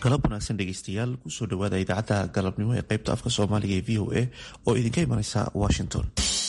galab wanaagsan dhegeystayaal kusoo dhawaada idaacadda galabnimo ee qaybta afka soomaaliga ee v o a oo idinka imaneysa washington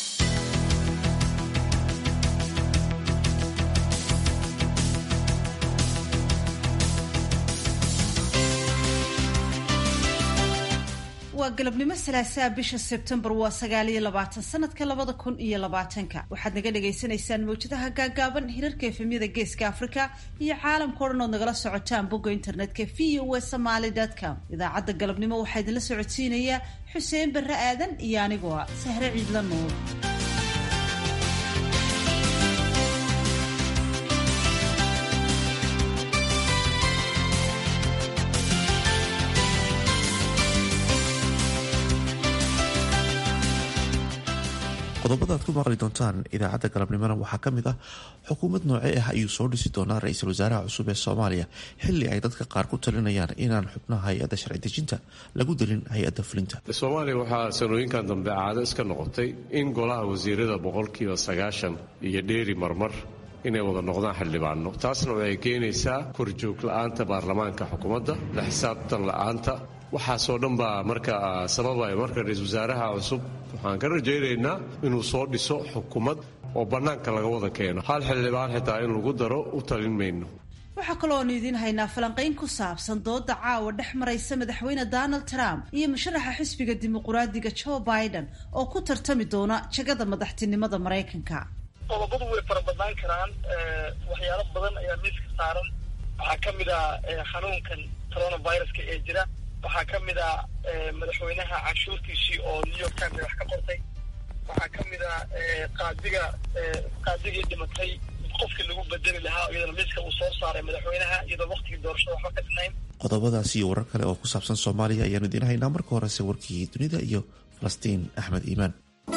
waa galabnimo salaasaa bisha sebtembar waa sagaaliyo labaatan sanadka labada kun iyo labaatanka waxaad naga dhagaysanaysaan mawjadaha gaagaaban hirarka efemyada geeska africa iyo caalamka o dhan ood nagala socotaan bogga internetka v o a somaly com idaacadda galabnimo waxaa idinla socodsiinayaa xuseen barre aadan iyo anigoo ah sahre ciidla nuur qodobada aad ku maqli doontaan idaacadda galabnimona waxaa ka mid ah xukuumad noocee ah ayuu soo dhisi doonaa ra-iisul wasaaraha cusub ee soomaaliya xili ay dadka qaar ku talinayaan inaan xubnaha hay-adda sharci dejinta lagu delin hay-adda fulinta soomaaliya waxaa sanooyinkan dambe caado iska noqotay in golaha wasiirada boqolkiiba sagaashan iyo dheeri marmar inay wada noqdaan xildhibaano taasna waxay keenaysaa korjoog la-aanta baarlamaanka xukuumadda la xisaabtan la-aanta waxaasoo dhan baa marka sababaya marka ra-iisul wasaaraha cusub waxaan ka rajaynaynaa inuu soo dhiso xukuumad oo bannaanka laga wada keeno hal xildhibaan xitaa in lagu daro u talin mayno waxaa kaloo aanu idiin haynaa falanqayn ku saabsan dooda caawa dhex maraysa madaxweyne donald trump iyo musharaxa xisbiga dimuquraadiga joe biden oo ku tartami doona jagada madaxtinimada maraykanka qodobadu way fara badnaan karaan waxyaalo badan ayaa miiska saaran waxaa ka mid ah xanuunkan coronaviruska ee jira waxaa ka mid ah madaxweynaha canshuurtiisii oo new york times wax ka qortay waxaa ka mid ah qaadiga qaadigii dhimatay qofkii lagu bedeli lahaa iyadana miiska uu soo saaray madaxweynaha iyadoo waqtigii doorashada waxba ka dhinayn qodobadaas iyo warar kale oo ku saabsan soomaaliya ayaanu idiin haynaa marka horese warkii dunida iyo falastiin axmed iimaan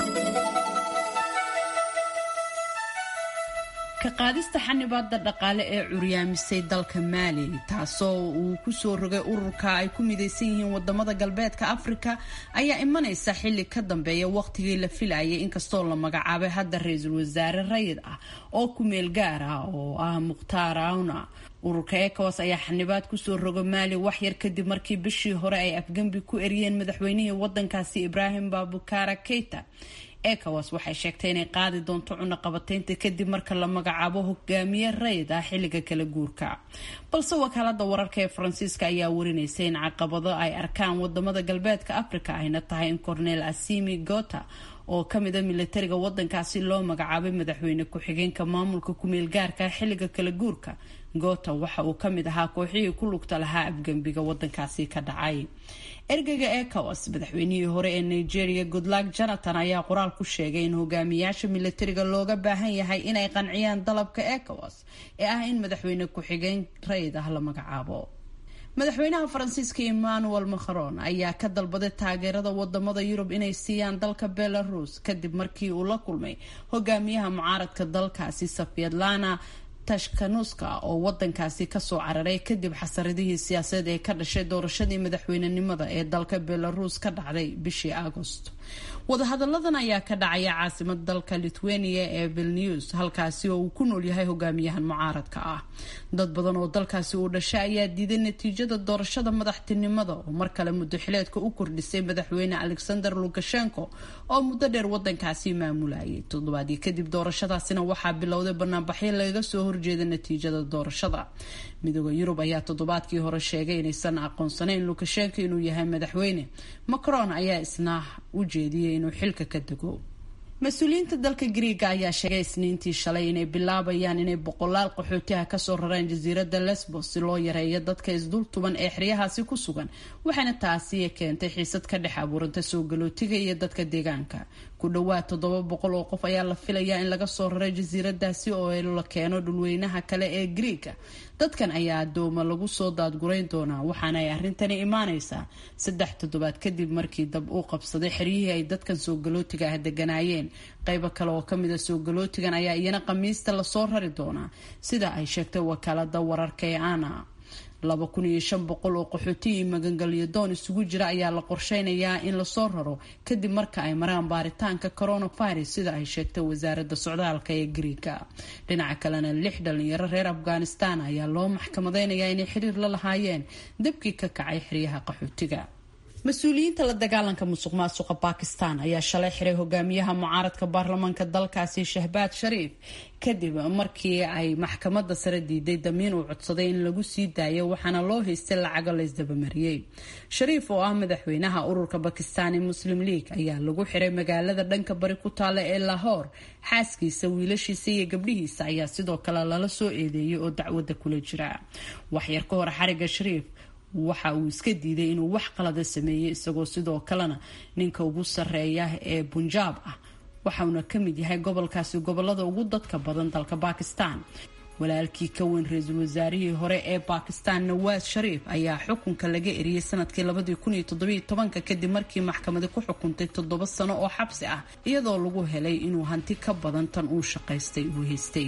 ka qaadista xanibaada dhaqaale ee curyaamisay dalka maali taasoo uu kusoo rogay ururka ay ku midaysan yihiin wadamada galbeedka afrika ayaa imanaysa xili ka dambeeya waqtigii la filayay inkastoo la magacaabay hadda ra-iisul wasaare rayid ah oo kumeel gaar ah oo ah mukhtaar awna ururka ecowas ayaa xanibaad kusoo roga maali waxyar kadib markii bishii hore ay afgembi ku eriyeen madaxweynihii wadankaasi ibraahim babukara keita ecowas waxay sheegtay inay qaadi doonto cunaqabateynta kadib marka la magacaabo hogaamiye rayid ah xilliga kala guurka balse wakaalada wararka ee faransiiska ayaa warinaysa in caqabado ay arkaan wadamada galbeedka africa ayna tahay in cornel asimi gota oo kamid a militariga wadankaasi loo magacaabay madaxweyne ku-xigeenka maamulka kumeel gaarka xilliga kala guurka gota waxa uu kamid ahaa kooxihii ku lugta lahaa afgembiga wadankaasi ka dhacay ergeyga ecowas madaxweynihii hore ee nigeria goodluck jonathan ayaa qoraal ku sheegay in hogaamiyaasha militariga looga baahan yahay inay qanciyaan dalabka ecowas ee ah in madaxweyne ku-xigeen rayid ah la magacaabo madaxweynaha faransiiska emmanuel macron ayaa ka dalbaday taageerada wadamada yurub inay siiyaan dalka belarus kadib markii uu la kulmay hogaamiyaha mucaaradka dalkaasi safyadlana tashkanuska oo wadankaasi kasoo cararay kadib xasaradihii siyaasadeed ee ka dhashay doorashadii madaxweynenimada ee dalka belarus ka dhacday bishii agost wadahadaladan ayaa ka dhacaya caasimada dalka lithuania ee vilnews halkaasi oo uu ku nool yahay hogaamiyahan mucaaradka ah dad badan oo dalkaasi uu dhashay ayaa diiday natiijada doorashada madaxtinimada oo mar kale muddoxileedka u kordhisay madaxweyne alexander lukashenko oo muddo dheer wadankaasi maamulayay toddobaadii kadib doorashadaasina waxaa bilowday banaanbaxyo lagaga soo horjeeda natiijada doorashada midooda yurub ayaa toddobaadkii hore sheegay inaysan aqoonsanayn lukashenko inuu yahay madaxweyne macron ayaa isna u jeediyey inuu xilka ka dego mas-uuliyiinta dalka griiga ayaa sheegay isniintii shalay inay bilaabayaan inay boqolaal qaxootiha kasoo rareen jasiirada lesbos si loo yareeyo dadka isdultuban ee xeryahaasi ku sugan waxaana taasi keentay xiisad ka dhex abuuranta soo galootiga iyo dadka deegaanka ku dhawaad toddoba boqol oo qof ayaa la filayaa in laga soo raray jasiiradaasi oo la keeno dhulweynaha kale ee griiga dadkan ayaa adooma lagu soo daadgurayn doonaa waxaana ay arrintani imaaneysaa saddex toddobaad kadib markii dab uu qabsaday xeryihii ay dadkan soo galootiga ah deganaayeen qaybo kale oo kamid a soo galootigan ayaa iyana khamiista lasoo rari doonaa sida ay sheegtay wakaalada wararka ee ana laba kun iyo shan boqol oo qaxooti iyo magangelyo doon isugu jira ayaa la qorsheynayaa in lasoo raro kadib marka ay maraan baaritaanka coronavirus sida ay sheegtay wasaaradda socdaalka ee griika dhinaca kalena lix dhalinyaro reer afghanistan ayaa loo maxkamadeynayaa inay xiriir la lahaayeen dabkii ka kacay xeryaha qaxootiga mas-uuliyiinta la dagaalanka musuq maasuqa bakistan ayaa shalay xiray hogaamiyaha mucaaradka baarlamaanka dalkaasi shahbaad shariif kadib markii ay maxkamada sare diiday damiin uu codsaday in lagu sii daayo waxaana loo haystay lacago laysdabamariyey shariif oo ah madaxweynaha ururka bakistani muslim league ayaa lagu xiray magaalada dhanka bari ku taala ee lahoor xaaskiisa wiilashiisa iyo gabdhihiisa ayaa sidoo kale lala soo eedeeyay oo dacwada kula jira waxyar ka hor xariga shariif waxa uu iska diiday inuu wax qalada sameeyey isagoo sidoo kalena ninka ugu sareeya ee bunjaab ah waxauna ka mid yahay gobolkaasi gobolada ugu dadka badan dalka bakistan walaalkii ka weyn ra-iisul wasaarihii hore ee bakistan nawaas shariif ayaa xukunka laga eriyey sanadkii labadii kun iyo toddobiyo tobanka kadib markii maxkamadi ku xukuntay toddoba sano oo xabsi ah iyadoo lagu helay inuu hanti ka badan tan uu shaqaystay uu haystay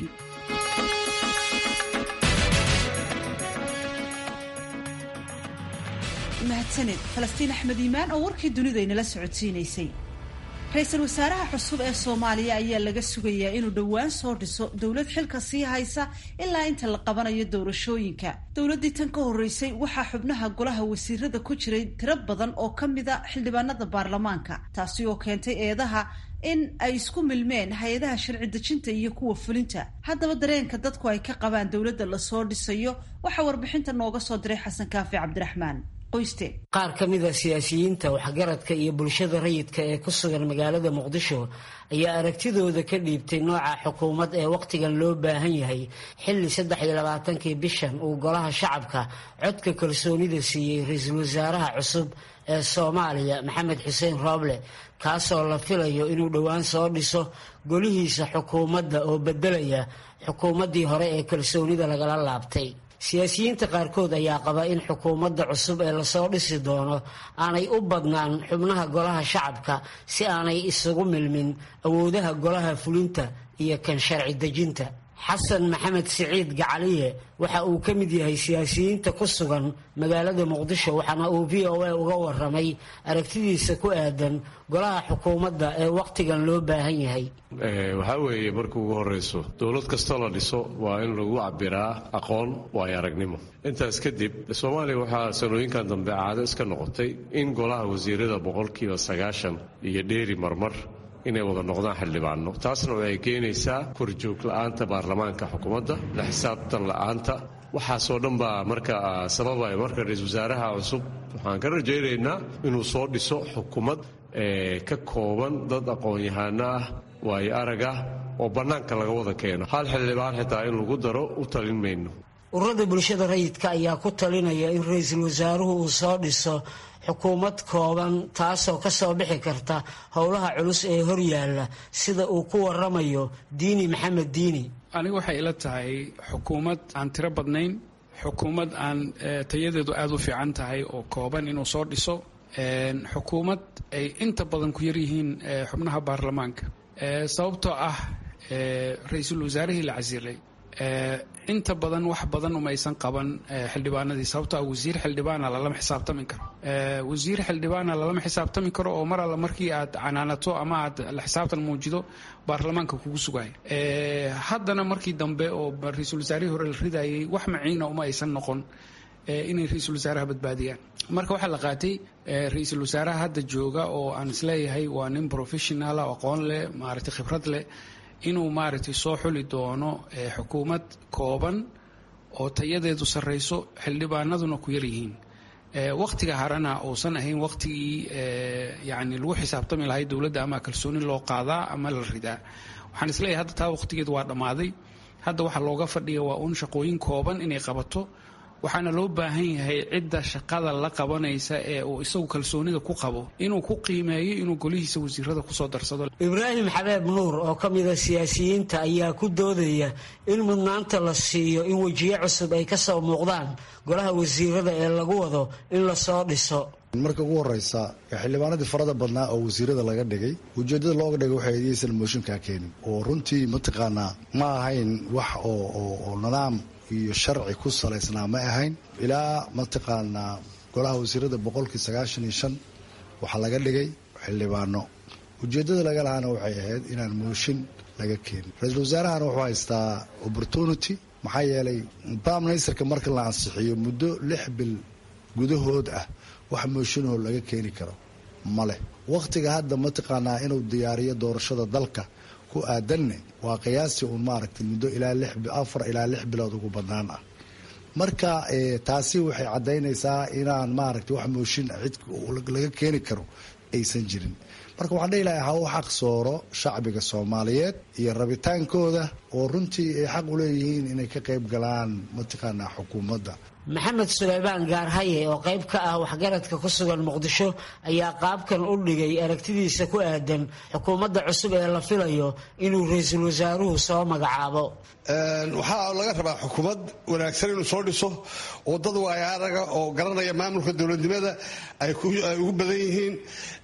mahadsaned falastiin axmed iimaan oo warkii dunida inala socodsiinaysay ra-iisul wasaaraha cusub ee soomaaliya ayaa laga sugayaa inuu dhowaan soo dhiso dowlad xilka sii haysa ilaa inta la qabanayo doorashooyinka dowladdii tan ka horreysay waxaa xubnaha golaha wasiirada ku jiray tiro badan oo ka mida xildhibaanada baarlamaanka taasi oo keentay eedaha in ay isku milmeen hay-adaha sharci dejinta iyo kuwa fulinta haddaba dareenka dadku ay ka qabaan dowladda lasoo dhisayo waxaa warbixinta nooga soo diray xasan kaafi cabdiraxmaan qaar ka mid a siyaasiyiinta waxgaradka iyo bulshada rayidka ee ku sugan magaalada muqdisho ayaa aragtidooda ka dhiibtay nooca xukuumad ee wakhtigan loo baahan yahay xilli saddex iyo labaatankii bishan uu golaha shacabka codka kalsoonida siiyey ra-iisul wasaaraha cusub ee soomaaliya maxamed xuseen rooble kaasoo la filayo inuu dhowaan soo dhiso golihiisa xukuumadda oo beddelaya xukuumaddii hore ee kalsoonida lagala laabtay siyaasiyiinta qaarkood ayaa qaba in xukuumadda cusub ee lasoo dhisi doono aanay u badnaan xubnaha golaha shacabka si aanay isugu milmin awoodaha golaha fulinta iyo kan sharci dejinta xasan maxamed siciid gacaliye waxa uu ka mid yahay siyaasiyiinta ku sugan magaalada muqdisho waxaana uu v o a uga waramay aragtidiisa ku aadan golaha xukuumadda ee wakhtigan loo baahan yahay waxaa weeye marka ugu horrayso dowlad kastoo la dhiso waa in lagu cabiraa aqoon waayo aragnimo intaas kadib soomaaliya waxaa sanooyinkan dambe caado iska noqotay in golaha wasiirada boqolkiiba sagaashan iyo dheeri marmar inay wada noqdaan xildhibaano taasna waxay keenaysaa korjoog la-aanta baarlamaanka xukuumadda la xisaabtan la-aanta waxaasoo dhan baa marka sababaya marka ra-iisul wasaaraha cusub waxaan ka rajaynaynaa inuu soo dhiso xukuumad ka kooban dad aqoon-yahaano ah waayo arag ah oo bannaanka laga wada keeno hal xildhibaan xitaa in lagu daro u talin mayno ururada bulshada rayidka ayaa ku talinaya in ra-iisul wasaaruhu uu soo dhiso xukuumad kooban taasoo ka soo bixi karta howlaha culus ee horyaalla sida uu ku waramayo diini maxamed diini aniga waxay ila tahay xukuumad aan tiro badnayn xukuumad aan tayadeedu aada u fiican tahay oo kooban inuu soo dhiso xukuumad ay inta badan ku yaryihiin xubnaha baarlamaanka sababtoo ah ra-iisul wasaarihii la casilay inta badan wax badan umaysan qaban xildhibaanadii sababto ah wasiir xildhibaana lalama xisaabtami karo wasiir xildhibaana lalama xisaabtami karo oo mar alla markii aad canaanato ama aad la xisaabtan muujido baarlamaanka kugu sugaya haddana markii dambe oo ra-iisul wasaarihii hore la ridayay wax maciina uma aysan noqon inay ra-iisul wasaaraha badbaadiyaan marka waxaa la qaatay ra-iisul wasaaraha hadda jooga oo aan isleeyahay waa nin professionala aqoon leh maaragtay khibrad leh inuu maaragtay soo xuli doono xukuumad kooban oo tayadeedu sarreyso xildhibaanaduna ku yaryihiin wakhtiga harana uusan ahayn wakhtigii yacni lagu xisaabtami lahay dowladda ama kalsooni loo qaadaa ama la ridaa waxaan isleeyahay hadda taa wakhtigeedu waa dhammaaday hadda waxaa looga fadhiya waa uun shaqooyin kooban inay qabato waxaana loo baahan yahay cidda shaqada la qabanaysa ee uu isagu kalsoonida ku qabo inuu ku qiimeeyo inuu golihiisa wasiirada kusoo darsado ibraahim xabeeb nuur oo ka mida siyaasiyiinta ayaa ku doodaya in mudnaanta la siiyo in wejiye cusub ay ka soo muuqdaan golaha wasiirada ee lagu wado in lasoo dhiso marka ugu horeysa xildhibaanadii farada badnaa oo wasiirada laga dhigay ujeedada looga dhigay waxay aysan mooshinkaa keenin oo runtii mataqaanaa ma ahayn wax oo nidaam iyo sharci ku salaysnaa ma ahayn ilaa mataqaanaa golaha wasiirada boqolkii sagaashan iyo shan waxaa laga dhigay xildhibaano ujeedada laga lahaana waxay ahayd inaan mooshin laga keenin ra-iisul wasaarahana wuxuu haystaa opportunity maxaa yeelay prime ministerka marka la ansixiyo muddo lix bil gudahood ah wax mooshinoo laga keeni karo ma leh wakhtiga hadda mataqaanaa inuu diyaariyo doorashada dalka ku aadanne waa qiyaastii uun maaragtay muddo ilaa afar ilaa lix bilood ugu badnaan ah marka taasi waxay caddaynaysaa inaan maaragtay wax mooshin cid laga keeni karo aysan jirin marka waxaan dhihi lahay ha u xaq sooro shacbiga soomaaliyeed iyo rabitaankooda oo runtii ay xaq u leeyihiin inay ka qayb galaan mataqaanaa xukuumadda maxamed suleymaan gaarhaye oo qayb ka ah waxgaradka ku sugan muqdisho ayaa qaabkan u dhigay aragtidiisa ku aadan xukuumadda cusub ee la filayo inuu ra-iisul wasaaruhu soo magacaabo waxaa laga rabaa xukuumad wanaagsan inuu soo dhiso oo dad waayaaraga oo garanaya maamulka dowladnimada ay ugu badan yihiin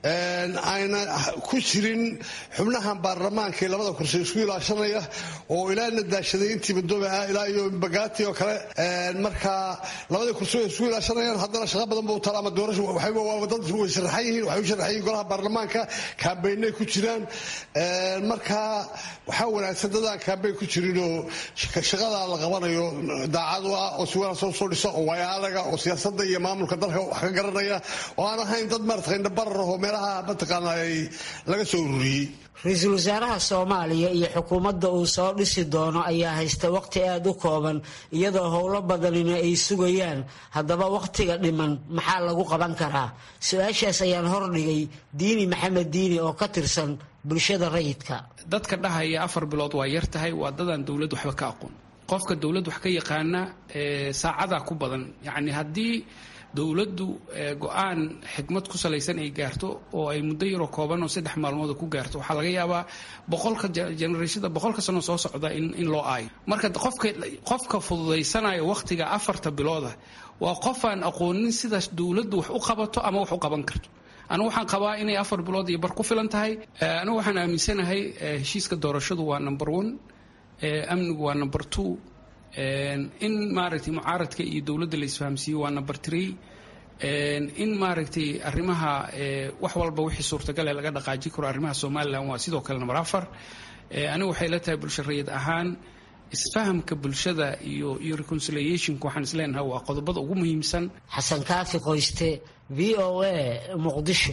ayna ku jirin xubnahan baarlamaankii labada kursi isku ilaashanaya oo ilaa nadaashaday intii madoobe ah ilaa iyo bagaati oo kale marka labadii kursi way isku ilaashanayaan haddana shaqa badan buu tala ama doorasho dad way sharaxan yihiin waxay u sharaxan yihiin golaha baarlamaanka kaambeynay ku jiraan marka waxaa wanaagsan dadaan kaambeyn ku jirinoo shaqadaa la qabanayo daacad u ah oo si wanaagsan soo dhisa oo waayaalaga oo siyaasadda iyo maamulka dalka wax ka garanaya oo aan ahayn dad maarata indhabarar oo meelaha mataqaana ay laga soo ururiyey ra-iisul wasaaraha soomaaliya iyo xukuumadda uu soo dhisi doono ayaa haysta waqti aada u kooban iyadoo howlo badanina ay sugayaan haddaba wakhtiga dhiman maxaa lagu qaban karaa su-aashaas ayaan hordhigay diini maxamed diini oo ka tirsan bulshada rayidka dadka dhahaya afar bilood waa yar tahay waa dadaan dowladd waxba ka aqoon qofka dowladd wax ka yaqaana saacadaa ku badan yacni haddii dowladdu go-aan xikmad ku salaysan ay gaarto oo ay muddo yaroo kooban oo saddex maalmood ku gaarto waxaa laga yaabaa boqolka generashada boqolka sano soo socda in loo aayo marka qofka qofka fududaysanaya wakhtiga afarta bilooda waa qofaan aqoonin sida dowladdu wax u qabato ama wax u qaban karto anigu waxaan qabaa inay afar bilood iyo bar ku filan tahay anigu waxaan aaminsanahay heshiiska doorashadu waa number one amnigu waa number two in maaragtay mucaaradka iyo dowladda la isfahamsiiyo waa number three in maaragtay arrimaha wax walba wixii suurtagale laga dhaqaaji karo arrimaha somalilan waa sidoo kale number afar anigu waxay la tahay bulsho rayid ahaan isfahamka bulshada iyo iyo reconciliationka waxaan isleenahay waa qodobada ugu muhiimsan xasan kaafi qoyste v o a muqdisho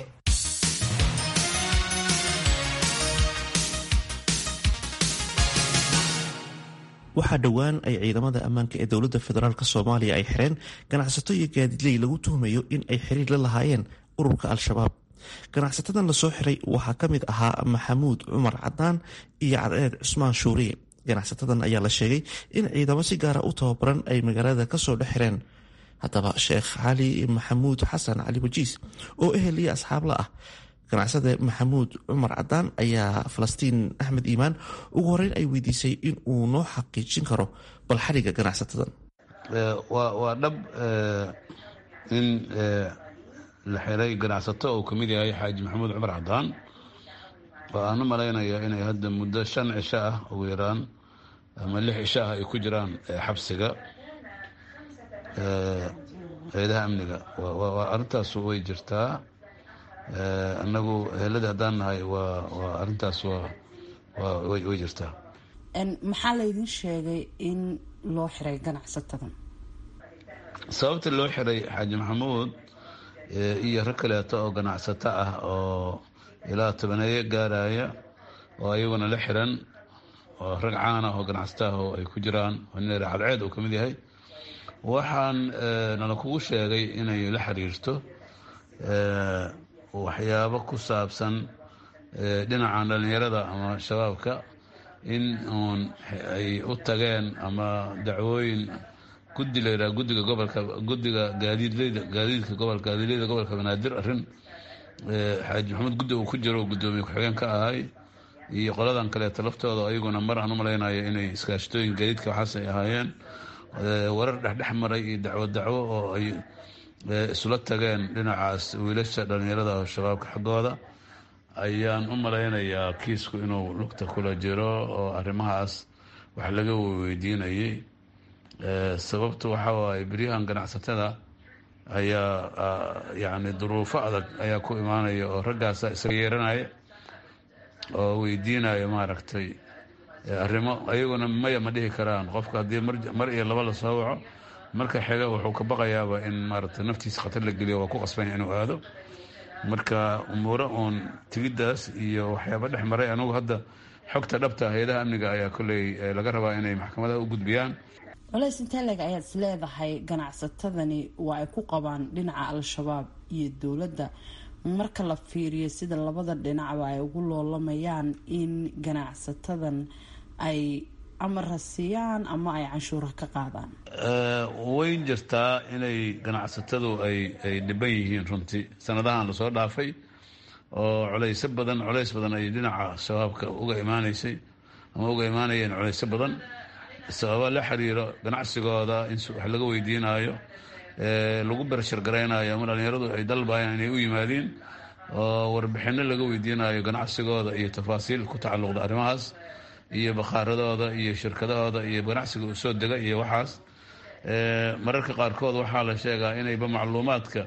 waxaa dhowaan ay ciidamada ammaanka ee dowladda federaalk soomaaliya ay xireen ganacsato iyo gaadiidley lagu tuhmayo in ay xiriir la lahaayeen ururka al-shabaab ganacsatadan lasoo xiray waxaa ka mid ahaa maxamuud cumar cadaan iyo cadceed cusmaan shuuriye ganacsatadan ayaa la sheegay in ciidamo si gaara u tababaran ay magaalada kasoo dhex xireen haddaba sheekh cali maxamuud xasan cali wajiis oo ehel iyo asxaabla ah ganacsade maxamuud cumar cadaan ayaa falastiin axmed iimaan ugu horeyn ay weydiisay in uu noo xaqiijin karo bal xariga ganacsatadan waa dhab in la xiray ganacsato uu kamid yahay xaaji maxamuud cumar cadaan oo aan u malaynaya inay hadda muddo shan cisho ah ugu yaraan ama lix cisho ah ay ku jiraan xabsiga hay-adaha amniga arintaas way jirtaa anagu heeladii haddaan nahay waa arintaas way jirtaa maxaa laydin sheegay in loo xiray ganacsatadan sababta loo xiray xaaji maxamuud iyo rag kaleeto oo ganacsato ah oo ilaa tobaneeyo gaaraya oo ayaguna la xiran oo rag caana oo ganacsato ah oo ay ku jiraan nin cadceed uu ka mid yahay waxaan nala kugu sheegay inay la xiriirto waxyaabo ku saabsan dhinacan dhallinyarada ama shabaabka in uun ay u tageen ama dacwooyin guddi la yidhaha guddiga gobolka guddiga gaadiidleyda gaadiidka gobolka gaadiidleyda gobolka banaadir arrin xaaji maxamuud guddi uu ku jiro guddoomiye ku-xigeen ka ahay iyo qoladan kaleeto laftooda ayaguna mar aan u malaynayo inay iskaashatooyin gaadiidka waxaas ay ahaayeen warar dhexdhex maray iyo dacwo dacwo oo ay isula tageen dhinacaas wiilasha dhallinyarada oo shabaabka xaggooda ayaan u malaynayaa kiisku inuu lugta kula jiro oo arrimahaas wax laga weydiinayay sababtu waxaa waaye beryahan ganacsatada ayaa yacni duruufo adag ayaa ku imaanaya oo raggaasa isaga yeeranaya oo weydiinaya maaragtay arrimo ayaguna maya ma dhihi karaan qofka haddii mar iyo laba la soo waco marka xiga wuxuu ka baqayaaba in maaragtay naftiisa khatar la geliyo waa ku qasbanya inuu aado marka umuuro uun tigiddaas iyo waxyaaba dhex maray anugu hadda xogta dhabta hay-adaha amniga ayaa kolley laga rabaa inay maxkamadaha u gudbiyaan colays inteleg ayaad is leedahay ganacsatadani waa ay ku qabaan dhinaca al-shabaab iyo dowladda marka la fiiriyo sida labada dhinacba ay ugu loolamayaan in ganacsatadan ay ama rasiyaan ama ay canshuura ka qaadaan wayn jirtaa inay ganacsatadu ay ay dhiban yihiin runtii sanadahan lasoo dhaafay oo culaysyo badan culays badan ay dhinaca shabaabka uga imaaneysay ama uga imaanayeen culaysyo badan sababa la xiriiro ganacsigooda in wax laga weydiinayo lagu bershar garaynayo ama dhallinyaradu ay dalbayaan inay u yimaadiin oo warbixinno laga weydiinayo ganacsigooda iyo tafaasiil ku tacalluqda arrimahaas iyo bakhaaradooda iyo shirkadahooda iyo ganacsiga u soo dega iyo waxaas mararka qaarkood waxaa la sheegaa inayba macluumaadka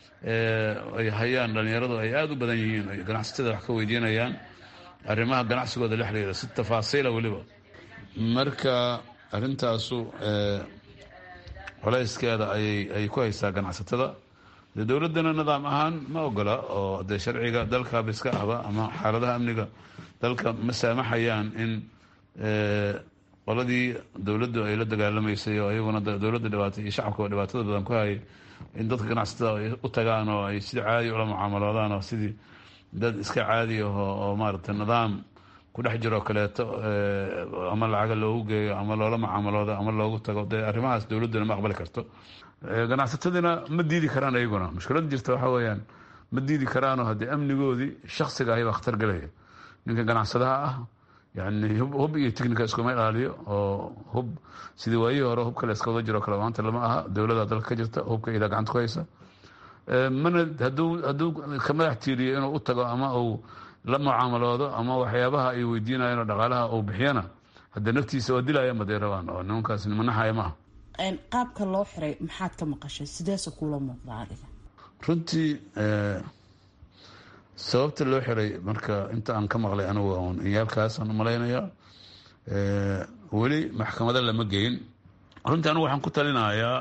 ay hayaan dhallinyaradu ay aada u badan yihiin ay ganacsatada wax ka weydiinayaan arrimaha ganacsigooda la xiriira si tafaasiila weliba marka arrintaasu colayskeeda ayay ay ku haysaa ganacsatada dee dowladdana nidaam ahaan ma ogola oo dee sharciga dalkaaba iska ahba ama xaaladaha amniga dalka ma saamaxayaan in qoladii dowladdu ay la dagaalamaysay oo iyaguna dowladda dhibaatay iyo shacabka dhibaatada badan ku hayay in dadka ganacsatada ay u tagaan oo ay sida caadi ula mucaamaloodaan oo sidii dad iska caadi aho oo maaragtay nidaam ku dhex jiroo kaleeto ama lacaga loogu geeyo ama loola mucaamaloodo ama loogu tago dee arrimahaas dowladduna ma aqbali karto ganacsatadina ma diidi karaan iyaguna mushkilada jirta waxaa weeyaan ma diidi karaanoo haddii amnigoodii shaksiga ahi baa khatar gelaya ninka ganacsadaha ah yani hub iyo technica iskuma ilaaliyo oo hub sidii waayihii hore hubka la iska wada jiro kale maanta lama aha dowlada dalka ka jirta hubka ilaa gacanta ku haysa mana haduu hadduu ka madax tiiriyo inuu u tago ama uu la mucaamaloodo ama waxyaabaha ay weydiinayeen oo dhaqaalaha uu bixiyana hadda naftiisa waa dilayaan baday rabaan oo nimankaas nimanaxaya maaha qaabka loo xiray maxaad ka maqashay sideese kula muuqda adiga runtii sababta loo xiray marka inta aan ka maqlay anigu un inyaalkaasaan umalaynayaa weli maxkamado lama geyn runtii anigu waxaan ku talinayaa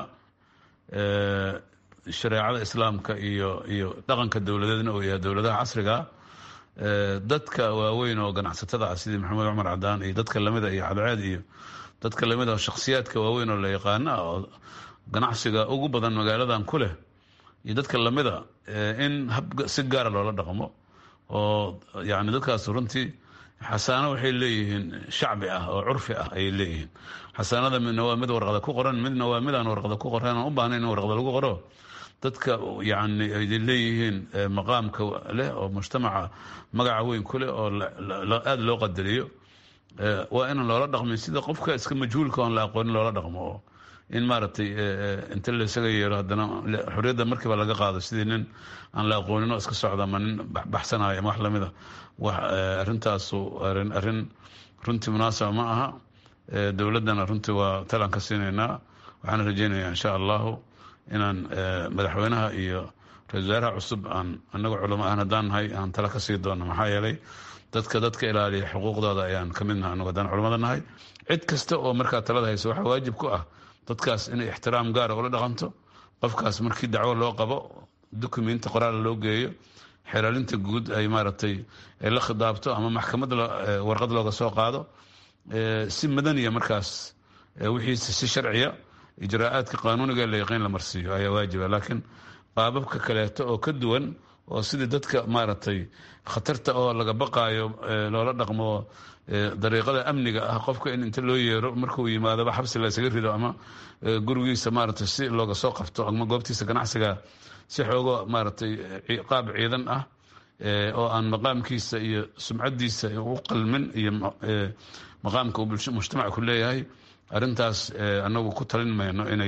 shareecada islaamka iyo iyo dhaqanka dowladeedna uu yahay dowladaha casriga dadka waaweyn oo ganacsatada ah sidii maxamed cumar cadaan iyo dadka lamida iyo cadceed iyo dadka lamid oo shakhsiyaadka waaweyn oo la yaqaana oo ganacsiga ugu badan magaaladan ku leh iyo dadka lamida in hab si gaara loola dhaqmo oo yani dadkaas runtii xasaano waxay leeyihiin shacbi ah oo curfi ah ayay leeyihiin xasaanada midna waa mid warqada ku qoran midna waa mid aan warqada ku qoran aan u baahnayn in warqada lagu qoro dadka yani ay leeyihiin maqaamka leh oo mujtamaca magaca weyn ku leh oo aada loo qadariyo waa inaan loola dhaqmin sida qofka iska majhuulka oon la aqoonin loola dhaqmo oo in maaragtay inta la isaga yeero haddana xorriyadda markiiba laga qaado sidii nin aan la aqoonin oo iska socda ama nin baxsanayo ama wax lamida wax arrintaasu arin arrin runtii munaasaba ma aha dowladdana runtii waa talaan ka siinaynaa waxaan rajeynayaa insha allahu inaan madaxweynaha iyo ra-isul wasaaraha cusub aan anagu culamo ahan haddaan nahay aan tala ka sii doono maxaa yeelay dadka dadka ilaaliya xuquuqdooda ayaan ka mid nahay anagu haddaan culamada nahay cid kasta oo markaa talada hayso waxaa waajib ku ah dadkaas inay ixtiraam gaara ula dhaqanto qofkaas markii dacwo loo qabo dukumenti qoraal loo geeyo xeraalinta guud ay maaragtay la khidaabto ama maxkamad warqad looga soo qaado si madaniya markaas wixiise si sharciya ijraa'aadka qaanuuniga la yaqiin la marsiiyo ayaa waajiba laakiin qaababka kaleeto oo ka duwan oo sidii dadka maaragtay khatarta oo laga baqaayo loola dhaqmo dariiqada amniga ah qofka in inta loo yeero markuu yimaadaba xabsi la isaga rido ama gurigiisa maaragtay si looga soo qabto ama goobtiisa ganacsiga si xoogo maaragtay qaab ciidan ah oo aan maqaamkiisa iyo sumcadiisa u qalmin iyo maqaamka uu mujtamaca ku leeyahay arrintaas anagu ku talin mayno inay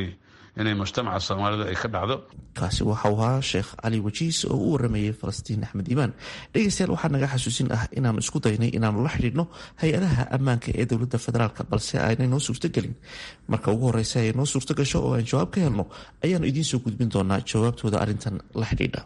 inay mujtamaca soomaalidu ay ka dhacdo kaasi waxau ahaa sheekh cali wajiis oo u waramayay falastiin axmed iimaan dhegeystayaal waxaa naga xasuusin ah inaanu isku daynay inaanu la xidhiidhno hay-adaha ammaanka ee dowladda federaalk balse aanay noo suurtogelin marka ugu horeysa ay noo suurto gasho oo aan jawaab ka helno ayaanu idiin soo gudbin doonaa jawaabtooda arrintan la xidhiidha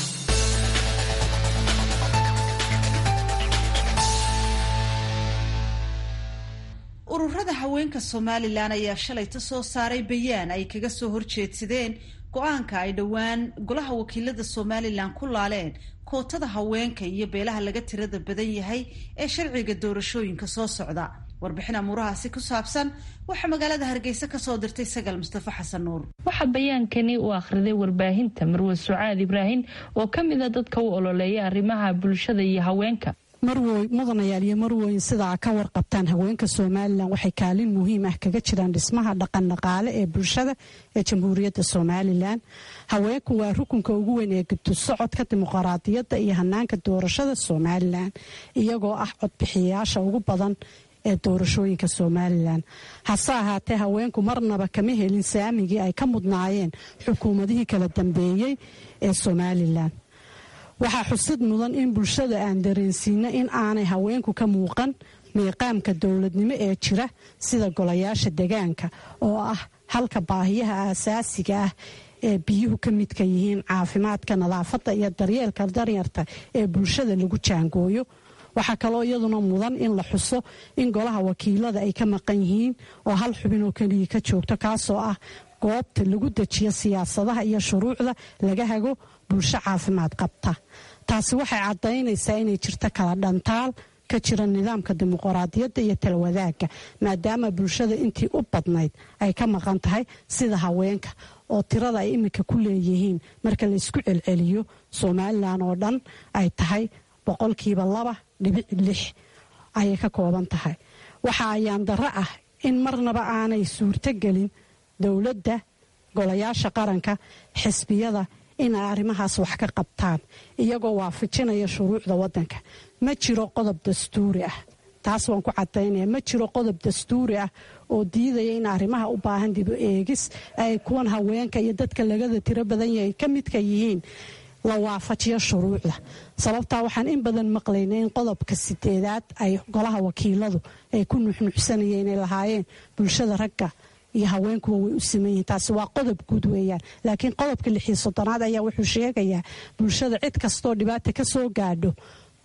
ururada haweenka somalilan ayaa shalayta soo saaray bayaan ay kaga soo horjeedsadeen go-aanka ay dhowaan golaha wakiilada somalilan ku laaleen kootada haweenka iyo beelaha laga tirada badan yahay ee sharciga doorashooyinka soo socda warbixin amuurahaasi ku saabsan waxaa magaalada hargeysa kasoo dirtay sagal mustafa xasan nuur waxaa bayaankani u akhriday warbaahinta marwe sucaad ibraahim oo ka mid a dadka u ololeeya arrimaha bulshada iyo haweenka marwoy mudanayaal iyo marwoyn sidaa ka warqabtaan haweenka somalilan waxay kaalin muhiim ah kaga jiraan dhismaha dhaqan dhaqaale ee bulshada ee jamhuuriyadda somalilan haweenku waa rukunka ugu weyn ee gabto socodka dimuqraadiyadda iyo hanaanka doorashada somalilan iyagoo ah codbixiyayaasha ugu badan ee doorashooyinka somalilan hase ahaatee haweenku marnaba kama helin saamigii ay ka mudnaayeen xukuumadihii kala dambeeyey ee somalilan waxaa xusid mudan in bulshada aan dareensiino in aanay haweenku ka muuqan miiqaamka dowladnimo ee jira sida golayaasha degaanka oo ah halka baahiyaha aasaasiga ah ee biyuhu ka midka yihiin caafimaadka nadaafadda iyo daryeelka daryarta ee bulshada lagu jaangooyo waxaa kaloo iyaduna mudan in la xuso in golaha wakiilada ay ka maqan yihiin oo hal xubin oo keliya ka joogto kaasoo ah goobta lagu dejiyo siyaasadaha iyo shuruucda laga hago bulsho caafimaad qabta taasi waxay caddaynaysaa inay jirto kala dhantaal ka jira nidaamka dimuqraadiyadda iyo talwadaaga maadaama bulshada intii u badnayd ay ka maqan tahay sida haweenka oo tirada ay iminka ku leeyihiin marka laysku celceliyo somalilan oo dhan ay tahay boqolkiiba laba dhibic lix ayay ka kooban tahay waxa ayaan darro ah in marnaba aanay suurtogelin dowladda golayaasha qaranka xisbiyada inay arrimahaas wax ka qabtaan iyagoo waafajinaya shuruucda waddanka ma jiro qodob dastuuri ah taas waan ku cadaynaya ma jiro qodob dastuuri ah oo diidaya in arrimaha u baahan dibu eegis ay kuwan haweenka iyo dadka lagada tiro badan yahay ka midka yihiin la waafajiyo shuruucda sababtaa waxaan in badan maqlaynay in qodobka sideedaad ay golaha wakiiladu ay ku nuxnuxsanayeen ay lahaayeen bulshada ragga iyo haweenkuwa way u siman yihiin taasi waa qodob guud weeyaan laakiin qodobka lixiyo soddonaad ayaa wuxuu sheegayaa bulshada cid kastoo dhibaata ka soo gaadho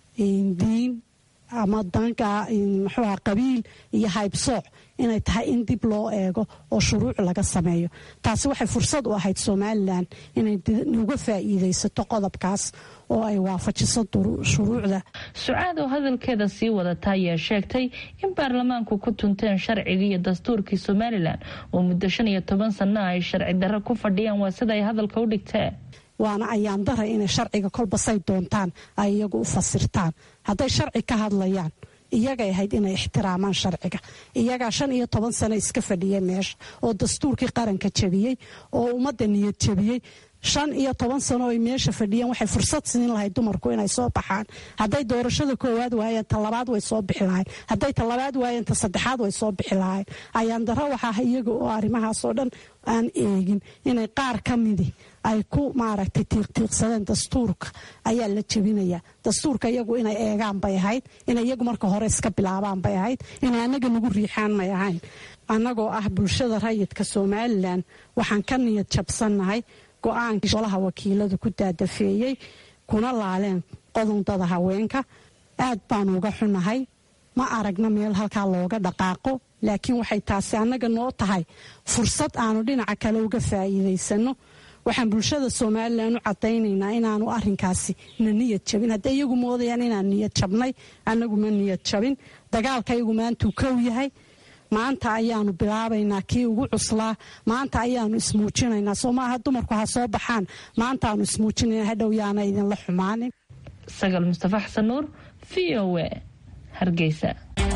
diin ama danka muxuuha qabiil iyo haybsooc inay tahay in dib loo eego oo shuruuc laga sameeyo taasi waxay fursad u ahayd somalilan inay uga faa'iidaysato qodobkaas oo ay waafajiso shuruucda sucaad oo hadalkeeda sii wadata ayaa sheegtay in baarlamaanku ku tunteen sharcigii iyo dastuurkii somalilan oo muddo shan iyo toban sanno ay sharci darro ku fadhiyaan waa sida ay hadalka u dhigteen waana ayaan daray inay sharciga kolbasay doontaan ay iyagu u fasirtaan hadday sharci ka hadlayaan iyagay ahayd inay ixtiraamaan sharciga iyagaa shan iyo toban sano iska fadhiyay meesha oo dastuurkii qaranka jabiyey oo ummadda niyad jabiyey shan iyo toban sano ay meesha fadhiyeen waxay fursad siin lahayd dumarku inay soo baxaan hadday doorashada koowaad waayeen ta labaad way soo bixi lahayn hadday ta labaad waayeen ta saddexaad way soo bixi lahayn ayaan daro waxaa iyaga oo arrimahaasoo dhan aan eegin inay qaar ka midi ay ku maaragtay tiiqtiiqsadeen dastuurka ayaa la jebinaya dastuurka iyagu inay eegaan bay ahayd inay iyagu marka hore iska bilaabaan bay ahayd inay annaga nagu riixaan may ahayn annagoo ah bulshada rayidka somalilan waxaan ka niyad jabsannahay go-aankii golaha wakiiladu ku daadafeeyey kuna laaleen qodondada haweenka aad baanu uga xunahay ma aragna meel halkaa looga dhaqaaqo laakiin waxay taasi annaga noo tahay fursad aanu dhinaca kale uga faa'iidaysano waxaan bulshada somalilan u cadaynaynaa inaanu arinkaasi na niyad jabin hadday iyagu moodayaan inaan niyad jabnay annagu ma niyad jabin dagaalka iyagu maantuu kow yahay maanta ayaanu bilaabaynaa kii ugu cuslaa maanta ayaanu ismuujinaynaa soo maaha dumarku ha soo baxaan maantaanu ismuujinayna hadhow yaana idinla xumaanin sagal mustafa xasan nuur v o a hargeysa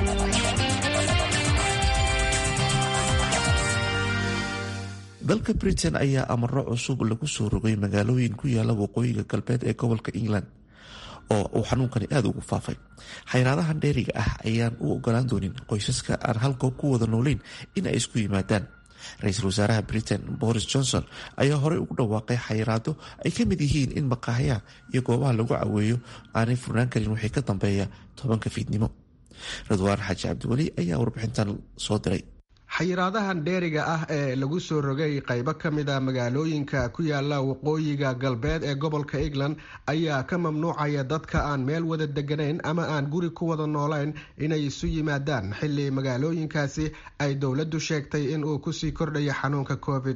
dalka britain ayaa amaro cusub lagu soo rogay magaalooyin ku yaala waqooyiga galbeed ee gobolka england oo uu xanuunkani aada ugu faafay xayraadahan dheeriga ah ayaan u ogolaan doonin qoysaska aan hal goob ku wada nooleyn in ay isku yimaadaan ra-iisul wasaaraha britain boris johnson ayaa horey ugu dhawaaqay xayiraado ay ka mid yihiin in maqaaxyaha iyo goobaha lagu caweeyo aanay furnaan karin wixii ka dambeeya tobanka fiidnimo ridwaan xaaji cabdiweli ayaa warbixintan soo diray xayiraadahan dheeriga ah ee lagu soo rogay qaybo ka mid a magaalooyinka ku yaala waqooyiga galbeed ee gobolka england ayaa ka mamnuucaya dadka aan meel wada deganayn ama aan guri ku wada noolayn inay isu yimaadaan xilli magaalooyinkaasi ay dowladdu sheegtay in uu kusii kordhayo xanuunka covid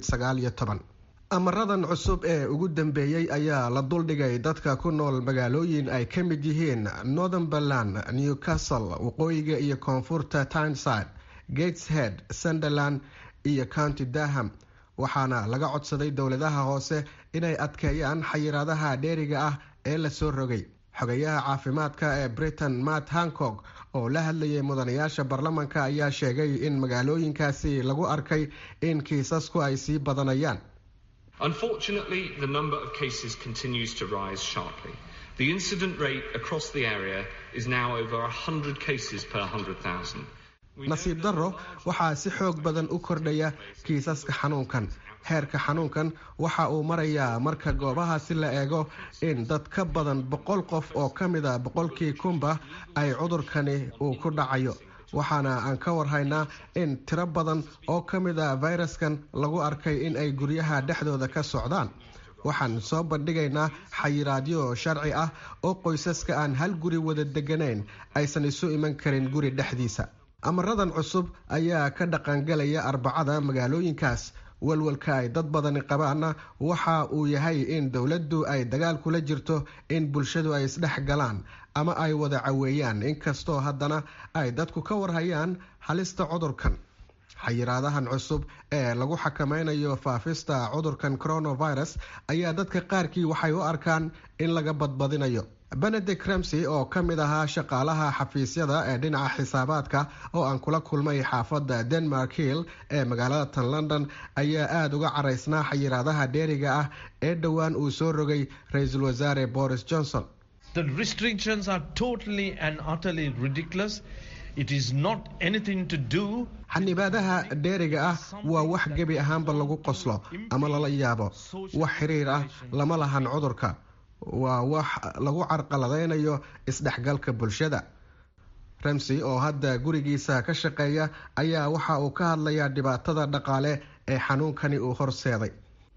amaradan cusub ee ugu dambeeyey ayaa la duldhigay dadka ku nool magaalooyin ay ka mid yihiin northumberland newcastle waqooyiga iyo koonfurta tyneside gateshead sunderland iyo county daham waxaana laga codsaday dowladaha hoose inay adkeeyaan xayiraadaha dheeriga ah ee lasoo rogay xogayaha caafimaadka ee britain matt hancock oo la hadlayay mudanayaasha baarlamanka ayaa sheegay in magaalooyinkaasi lagu arkay in kiisasku ay sii badanayaan Unfortunately, the number of cases continues to rise sharply. The incident rate across the area is now over 100 cases per 100,000. nasiib darro waxaa si xoog badan u kordhaya kiisaska xanuunkan heerka xanuunkan waxa uu marayaa marka goobahaasi la eego in dad ka badan boqol qof oo ka mid a boqolkii kunba ay cudurkani uu ku dhacayo waxaana aan ka warhaynaa in tiro badan oo ka mid a fayraskan lagu arkay in ay guryaha dhexdooda ka socdaan waxaan soo bandhigaynaa xayiraadyo sharci ah oo qoysaska aan hal guri wada deganayn aysan isu iman karin guri dhexdiisa amaradan cusub ayaa ka dhaqangalaya arbacada magaalooyinkaas walwalka ay dad badani qabaana waxa uu yahay in dowladdu ay dagaal kula jirto in bulshadu ay isdhex galaan ama ay wada caweeyaan inkastoo haddana ay dadku ka warhayaan halista cudurkan xayiraadahan cusub ee lagu xakameynayo faafista cudurkan coronavirus ayaa dadka qaarkii waxay u arkaan in laga badbadinayo benedict ramsey oo ka mid ahaa shaqaalaha xafiisyada ee dhinaca xisaabaadka oo aan kula kulmay xaafadda denmark hill ee magaalada tan london ayaa aada uga caraysnaa xayiraadaha dheeriga ah ee dhowaan uu soo rogay ra-iisul wasaare boris johnson xanibaadaha dheeriga ah waa wax gebi ahaanba lagu qoslo ama lala yaabo wax xiriir ah lama lahan cudurka waa wax lagu carqaladeynayo isdhexgalka bulshada ramsey oo hadda gurigiisa ka shaqeeya ayaa waxa uu ka hadlayaa dhibaatada dhaqaale ee xanuunkani uu horseeday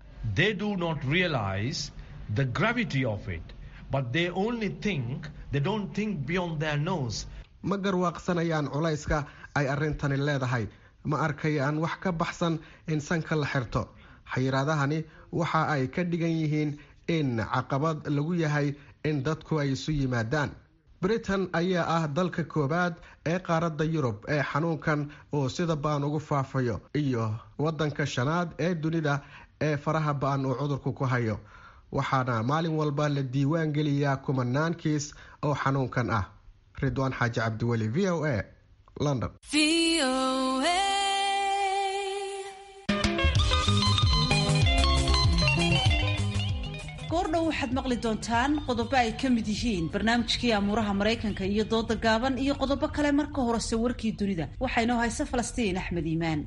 ma garwaaqsanayaan culayska ay arrintani leedahay ma arkayaan wax ka baxsan in sanka la xirto xayiraadahani waxa ay ka dhigan yihiin in caqabad lagu yahay in dadku ay isu yimaadaan britain ayaa ah dalka koowaad ee qaaradda yurub ee xanuunkan uu sida ba-an ugu faafayo iyo waddanka shanaad ee dunida ee faraha ba-an uu cudurku ku hayo waxaana maalin walba la diiwaan geliyaa kumanaan kiis oo xanuunkan ah ridwaan xaaji cabdiweli v o a london goordhow waxaad maqli doontaan qodobo ay ka mid yihiin barnaamijkii amuuraha maraykanka iyo dooda gaaban iyo qodobo kale marka horese warkii dunida waxaa inoo haysa falastiin axmed iimaan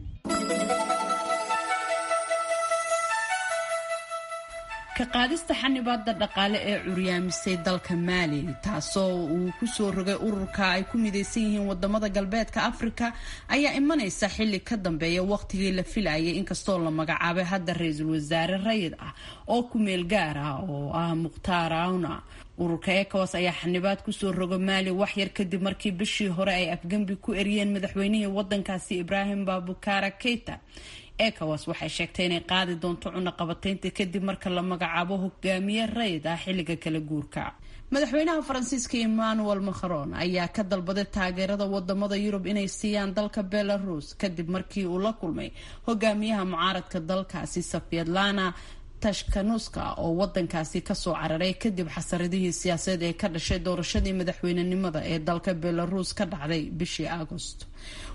ka qaadista xanibaada dhaqaale ee curyaamisay dalka maali taasoo uu kusoo rogay ururka ay ku midaysan yihiin wadamada galbeedka afrika ayaa imanaysa xili ka dambeeya waqtigii la filayay inkastoo la magacaabay hadda ra-iisul wasaare rayid ah oo ku meel gaar ah oo ah mukhtaar awna ururka ecowas ayaa xanibaad kusoo roga maali waxyar kadib markii bishii hore ay afgembi ku eriyeen madaxweynihii wadankaasi ibraahim babukara keita ecowas waxay sheegtay inay qaadi doonto cunaqabateynta kadib marka la magacaabo hogaamiye rayid ah xilliga kala guurka madaxweynaha faransiiska emmanuel macron ayaa ka dalbaday taageerada wadamada yurub inay siiyaan dalka belarus kadib markii uu la kulmay hogaamiyaha mucaaradka dalkaasi safyadlana tashkanuska oo wadankaasi kasoo cararay kadib xasaradihii siyaasadeed ee ka dhashay doorashadii madaxweynenimada ee dalka belarus ka dhacday bishii agost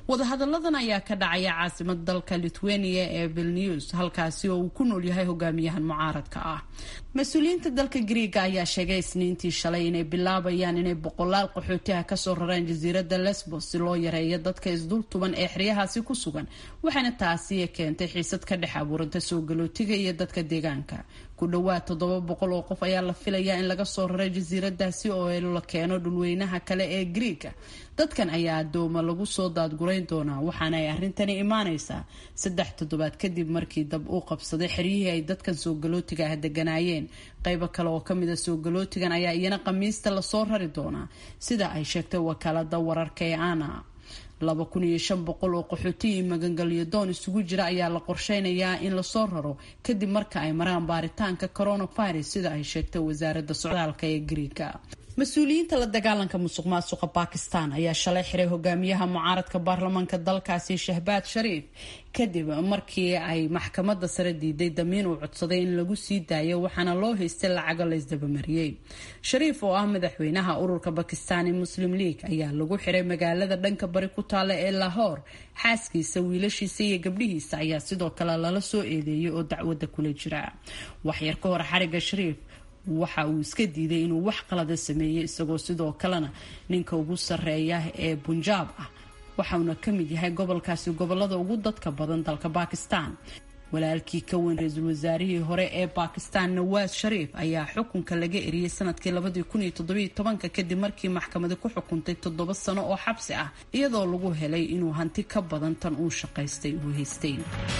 wadahadalladan ayaa ka dhacaya caasimada dalka lithuania ee vilnews halkaasi oo uu ku nool yahay hogaamiyahan mucaaradka ah mas-uuliyiinta dalka griiga ayaa sheegay isniintii shalay inay bilaabayaan inay boqolaal qaxootiha kasoo rareen jasiirada lesbos si loo yareeyo dadka isdultuban ee xeryahaasi ku sugan waxaana taasi keentay xiisad ka dhex abuuranta soo galootiga iyo dadka deegaanka ku dhawaad toddoba boqol oo qof ayaa la filayaa in laga soo raray jasiiradaasi oo la keeno dhulweynaha kale ee griiga dadkan ayaa adooma lagu soo daadgurayn doonaa waxaana ay arrintani imaaneysaa saddex toddobaad kadib markii dab uu qabsaday xeryihii ay dadkan soo galootiga ah deganaayeen qaybo kale oo kamid a soo galootigan ayaa iyana khamiista lasoo rari doonaa sida ay sheegtay wakaalada wararka ee ana laba kun iyo shan boqol oo qaxootiyi magangelyo doon isugu jira ayaa la qorsheynayaa in lasoo raro kadib marka ay maraan baaritaanka coronavirus sida ay sheegtay wasaaradda socdaalka ee griiga mas-uuliyiinta la dagaalanka musuq maasuqa bakistan ayaa shalay xiray hogaamiyaha mucaaradka baarlamaanka dalkaasi shahbaad shariif kadib markii ay maxkamada sare diiday damiin uu codsaday in lagu sii daayo waxaana loo haystay lacago laysdabamariyey shariif oo ah madaxweynaha ururka bakistani muslim league ayaa lagu xiray magaalada dhanka bari ku taala ee lahore xaaskiisa wiilashiisa iyo gabdhihiisa ayaa sidoo kale lala soo eedeeyay oo dacwada kula jira waxyar ka hor xariga shariif waxa uu iska diiday inuu wax qalada sameeyey isagoo sidoo kalena ninka ugu sarreeya ee bunjaab ah waxauna ka mid yahay gobolkaasi gobolada ugu dadka badan dalka bakistan walaalkii ka weyn ra-iisul wasaarihii hore ee bakistan nawaas shariif ayaa xukunka laga eriyey sanadkii labadii kun iyo toddobiyo tobanka kadib markii maxkamadi ku xukuntay toddoba sano oo xabsi ah iyadoo lagu helay inuu hanti ka badan tan uu shaqaystay uu haystay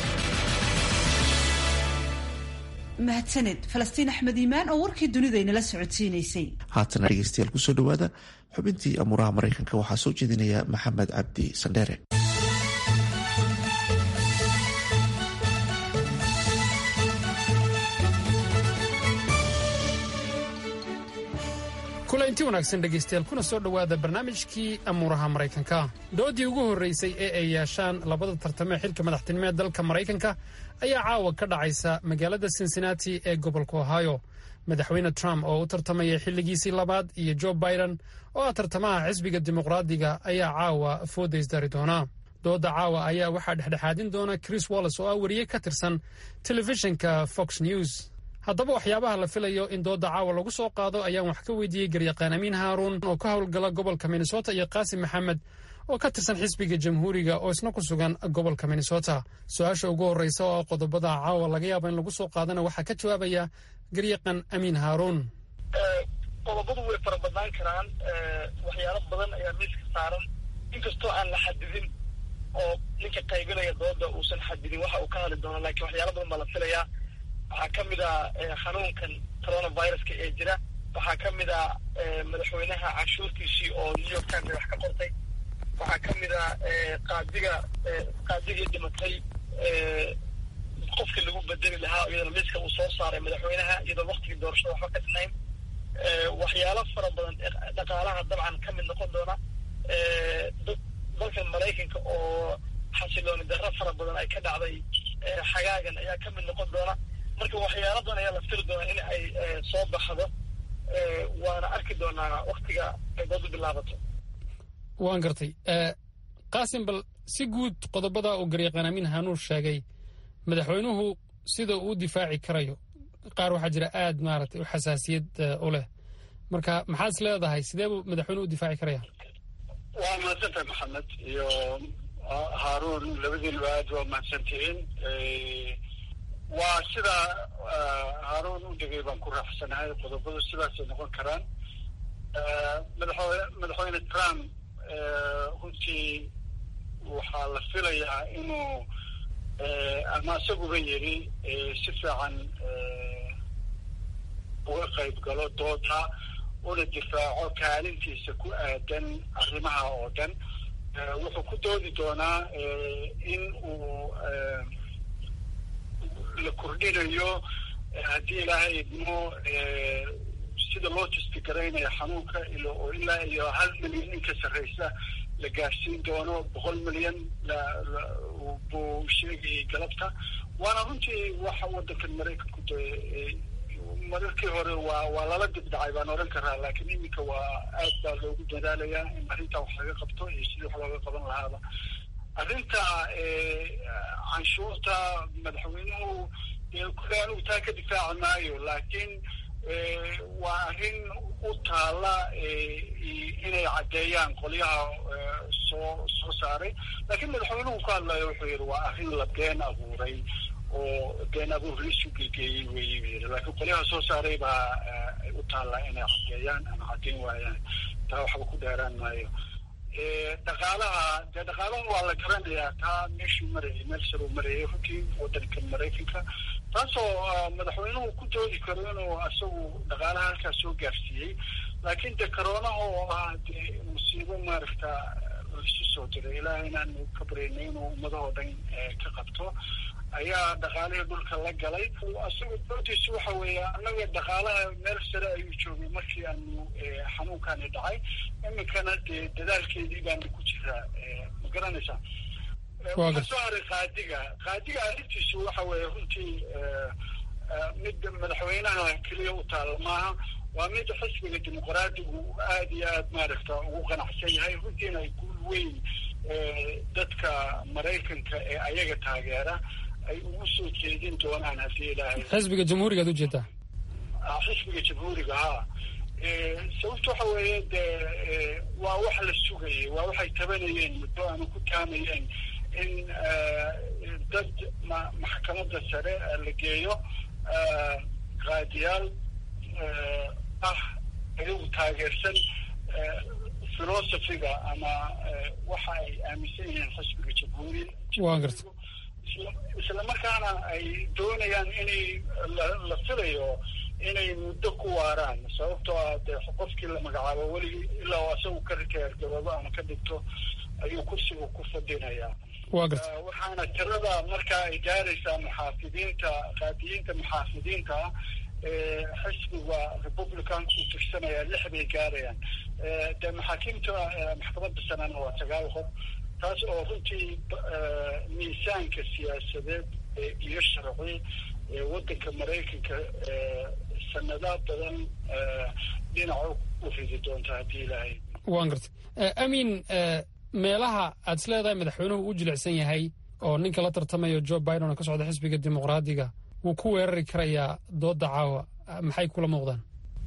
mahadsaned falastiin axmed iimaan oo warkii dunida inala socodsiinaysay haatana dhegeystayaal kusoo dhawaada xubintii amuuraha maraykanka waxaa soo jeedinaya maxamed cabdi sandheere kulanti wanaagsan dhegaystayaal kuna soo dhowaada barnaamijkii amuuraha maraykanka doodii ugu horraysay ee ay yeeshaan labada tartamee xilka madaxtinimo ee dalka maraykanka ayaa caawa ka dhacaysa magaalada cincinnati ee gobolka ohio madaxweyne trump oo u tartamaya xilligiisii labaad iyo joe biden oo ah tartamaha xisbiga dimuqraadiga ayaa caawa foodaysdari doona dooda caawa ayaa waxaa dhexdhexaadin doona chris wallis oo ah wariye ka tirsan telefishinka fox news haddaba waxyaabaha la filayo in dooda caawa lagu soo qaado ayaan wax ka weydiiyey garyaqaan amiin haaruun oo ka howlgala gobolka minnesota iyo qaasim maxamed oo ka tirsan xisbiga jamhuuriga oo isna ku sugan gobolka minnesota su-aasha ugu horreysa oo qodobada caawa laga yaabo in lagu soo qaadana waxaa ka jawaabaya garyaqaan amiin haaruun qodobadu way fara badnaan karaan waxyaalo badan ayaa miiska saaran inkastoo aan la xadidin oo ninka qaybinaya dooda uusan xadidin waxa uu ka hadli doono laakiin waxyaalo badan baa la filayaa waxaa ka mid ah xanuunkan coronaviruska ee jira waxaa ka mid ah madaxweynaha canshuurtiisii oo new york times wax ka qortay waxaa ka mid ah qaadiga qaadigii dhimatay qofka lagu bedeli lahaa iyadoo miiska uu soo saaray madaxweynaha iyadoo waktigii doorashada waxba ka dhinayn waxyaalo fara badan dhaqaalaha dabcan ka mid noqon doona dalkan maraykanka oo xasilooni darro fara badan ay ka dhacday xagaagan ayaa ka mid noqon doona marka waxyaaladan ayaa la firi doonaa in ay soo baxdo waana arki doonaa waktiga ay doodu bilaabato waan gartay qaasim bal si guud qodobada uu garyaqaan amiin hanuur sheegay madaxweynuhu sida uu difaaci karayo qaar waxaa jira aad maaragtay u xasaasiyad u leh marka maxaad is leedahay sidee buu madaxweynuhu u difaaci karaya waa mahadsantahay maxamed iyo haaruun labadiinuba aad waa mahadsantihiin waa sida haaruun u dhegay baan ku raaxsanahay qodobadu sidaasay noqon karaan madaxwe madaxweyne trump runtii waxaa la filayaa inuu ama isaguba yidhi si fiican uga qayb galo dooda una difaaco kaalintiisa ku aadan arrimaha oo dhan wuxuu ku doodi doonaa in uu la kordhinayo haddii ilaahay idmo sida loo testigaraynaya xanuunka oo ilaa iyo hal milyan in ka sarreysa la gaarsiin doono boqol milyan buu sheegayay galabta waana runtii waxa waddankan maraykanku de mararkii hore waa waa lala dibdhacay baan oran karaa laakiin iminka waa aad baa loogu dadaalayaa in arrintaa wax laga qabto iyo sidii wax looga qaban lahaaba arrinta canshuurta madaxweynuhu kule anigu taa ka difaaci maayo laakiin waa arrin u taala inay caddeeyaan qolyaha soo soo saaray laakiin madaxweynuhu ku hadlayo wuxuu yidhi waa arrin la been abuuray oo been abuur laisu gegeeyey weyi bu yidhi laakiin qolyaha soo saaray baa u taallaa inay caddeeyaan ama caddeyn waayaan taa waxba ku dheeraan maayo dhaqaalaha dee dhaqaalaha waa la garanayaa taa meeshuu marayay meel saruu marayay runtii waddanka maraykanka taasoo madaxweynuhu ku doodi karo inuu isagu dhaqaalaha halkaas soo gaarsiiyey laakiin de coroonaha oo ah dee musiibo maaragta laisu soo diray ilaaha inaanu ka baryayna inuu ummadahoo dhan ka qabto ayaa dhaqaalihii dhulka la galay isagu doodiisu waxa weeye annaga dhaqaalaha meel sare ayuu joogay markii aanu xanuunkani dhacay iminkana dee dadaalkeedii baanu ku jiraa ma garanaysaa waxaa soo haray qaadiga qaadiga arrintiisu waxa weeye runtii mid madaxweynaha keliya u taalla maaha waa mid xisbiga dimuqraadigu aada iyo aad maaragta ugu qanacsan yahay runtiina ay guul weyn dadka maraykanka ee ayaga taageera ay ugu soo jeedin doonaan haddii ilaahay xisbiga jamhuuriga ad ujeedaa xisbiga jamhuuriga ha sababta waxa weeye dee waa wax la sugayay waa waxay tabanayeen muddo ama ku taamayeen in dad ma maxkamadda sare la geeyo qaadiyaal ah ayagu taageersan philosophiga ama waxa ay aaminsan yihiin xisbiga jamhuuriya waan garta isla markaana ay doonayaan inay la filayo inay muddo ku waaraan sababtoo ah dee qofkii la magacaabo weligii ilaa oo asagu ka riteergababo ama ka dhigto ayuu kursiga ku fadhinayaa waa garta waxaana tirada markaa ay gaaraysaa muxaafidiinta qaadiyiinta muxaafidiinta ah xisbiga republicanka u tirsanaya lix bay gaarayaan dee maxaakiimta maxkamadda sanana waa sagaal qof taas oo runtii miisaanka siyaasadeed iyo sharci waddanka maraykanka sanada badan dhinaca u ridi doonta haddii ilaahay waan garta amin meelaha aad is leedahay madaxweynuhu u jilicsan yahay oo ninka la tartamayo joe biden oo ka socda xisbiga dimuqraadiga wuu ku weerari karayaa dooda caawa maxay kula muuqdaan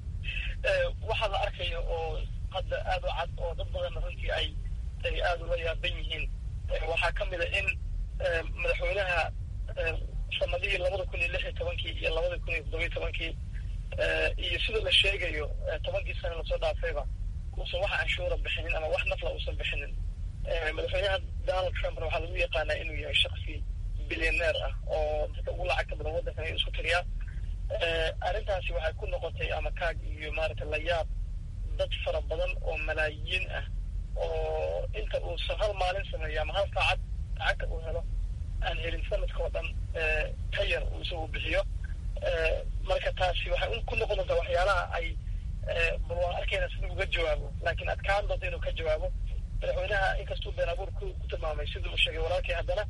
waxaa la arkaya oo hadda aada u cad oo dad badanna runtii ay ay aada ula yaaban yihiin waxaa ka mid a in madaxweynaha sanadihii labada kun iyo lix iyo tobankii iyo labada kun iyo toddobiyo tobankii iyo sida la sheegayo tobankii sane lasoo dhaafayba uusan wax canshuura bixinin ama wax nafla uusan bixinin madaxweynaha donald trumpna waxaa lagu yaqaanaa inuu yahay shaksi bilyaneer ah oo dadka ugu lacagta badan waddankan ay isku tiriyaa arrintaasi waxay ku noqotay ama kaag iyo maaragta la yaab dad fara badan oo malaayiin ah oo inta uusan hal maalin sameeyo ama hal saacad lacagta uu helo aan helin sanadka oo dhan ka yar uu isagu bixiyo marka taasi waxay ku noqon doontaa waxyaalaha ay bal waan arkayna siduu uga jawaabo laakiin adkaan doonta inuu ka jawaabo madaxweynaha inkastuu been abuur ku ku tilmaamay siduu u sheegay walaalkii haddana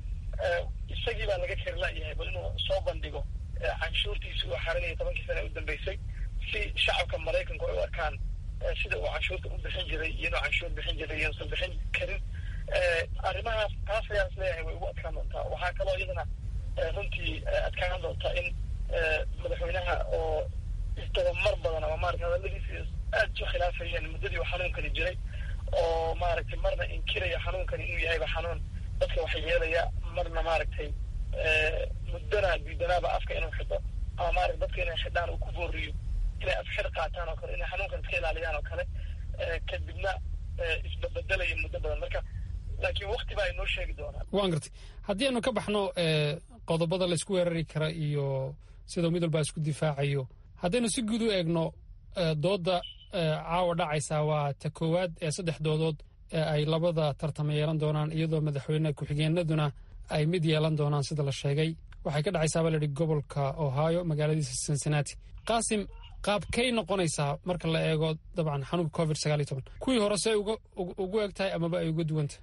isagii baa laga keri la-yahay bal inuu soo bandhigo canshuurtiisi uu xarinaya tobankii sana u dambeysay si shacabka maraykanku ay u arkaan sida uu canshuurta u bixin jiray iyo inuu canshuur bixin jiray iyo usan bixin karin arrimahaas taas ayaan is leeyahay way ugu adkaan doontaa waxaa kaloo iyadana runtii adkaan doontaa in madaxweynaha oo isdabamar badan ama maarata hadaladiisi aada isu khilaafayeen muddadii uu xanuunkani jiray oo maaragtay marna inkiraya xanuunkani inuu yahayba xanuun dadka wax yeelaya marna maaragtay muddana diidanaaba afka inuu xidho ama maarata dadka inay xidhaan uu ku booriyo inay afxir qaataan oo kale inay xanuunkan iska ilaaliyaan oo kale kadibna isbabedelayo muddo badan marka laakiin wakti baa inoo sheegi doonaa waan gartay haddii aanu ka baxno qodobada laysku weerari kara iyo sidau mid walbaa isku difaacayo haddaynu si guud u eegno doodda caawa dhacaysaa waa ta koowaad ee saddex doodood ee ay labada tartama yeelan doonaan iyadoo madaxweyne ku-xigeenaduna ay mid yeelan doonaan sida la sheegay waxay ka dhacaysaa baa layidhi gobolka ohio magaaladiisa cincinnati qaasim qaabkay noqonaysaa marka la eego dabcan xanuunka covid sagaal iyo toban kuwii hore se uga ugu eg tahay amaba ay uga duwanta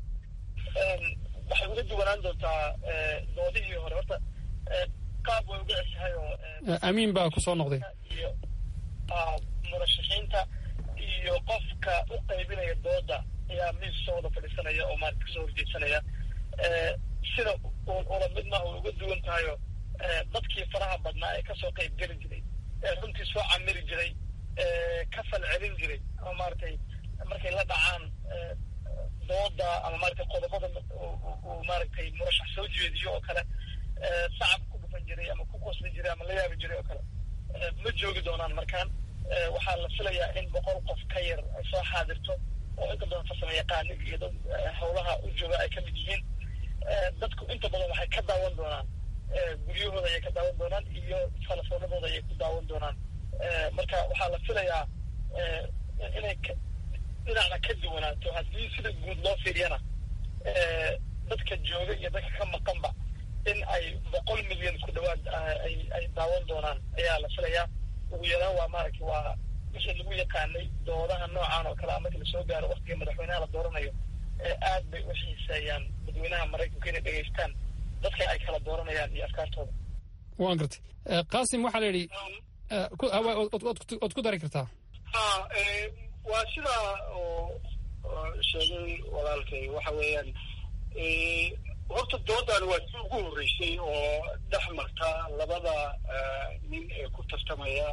waxay uga duwanaan doontaa doodihii hore horta qaab way uga ceshahay oo amiin baa ku soo noqday iyo murashaxiinta iyo qofka u qaybinaya dooda ayaa miis soo wada fadhiisanaya oo maarata kasoo horjeedsanaya sida ula midna u uga duwan tahayo dadkii faraha badnaa ee kasoo qayb geli jiray ee runtii soo camiri jiray ka fal celin jiray ama maaragtay markay la dhacaan dooda ama maaragtay qodobada uu maaragtay murashax soo jeediyo oo kale sacab ku dhufan jiray ama ku qosli jiray ama la yaabi jiray oo kale ma joogi doonaan markaan waxaa la filayaa in boqol qof ka yar ay soo xaadirto oo inta badan farsamo yaqaani iyo dad howlaha u jooga ay ka mid yihiin dadku inta badan waxay ka daawan doonaan guryahooda ayay ka daawan doonaan iyo telefoonadooda ayay ku daawan doonaan marka waxaa la filayaa inay dhinacna ka duwanaato haddii sida guud loo fiiriyana dadka jooga iyo dadka ka maqanba in ay boqol milyan ku dhawaad ay ay daawan doonaan ayaa la filayaa ugu yaraan waa maaragtay waa wixii lagu yaqaanay doodaha noocan oo kale a markii lasoo gaaro waktiga madaxweynaha la dooranayo aad bay u xiiseeyaan dadweynaha maraykanka inay dhegaystaan dadka ay kala dooranayaan iyo afkaartooda waan gartay qaasim waxaa la yidhi ood ku dari kartaa ha waa sidaa oo sheegay walaalkay waxa weeyaan horta doodan waa si ugu horreysay oo dhex marta labada nin ee ku tartamaya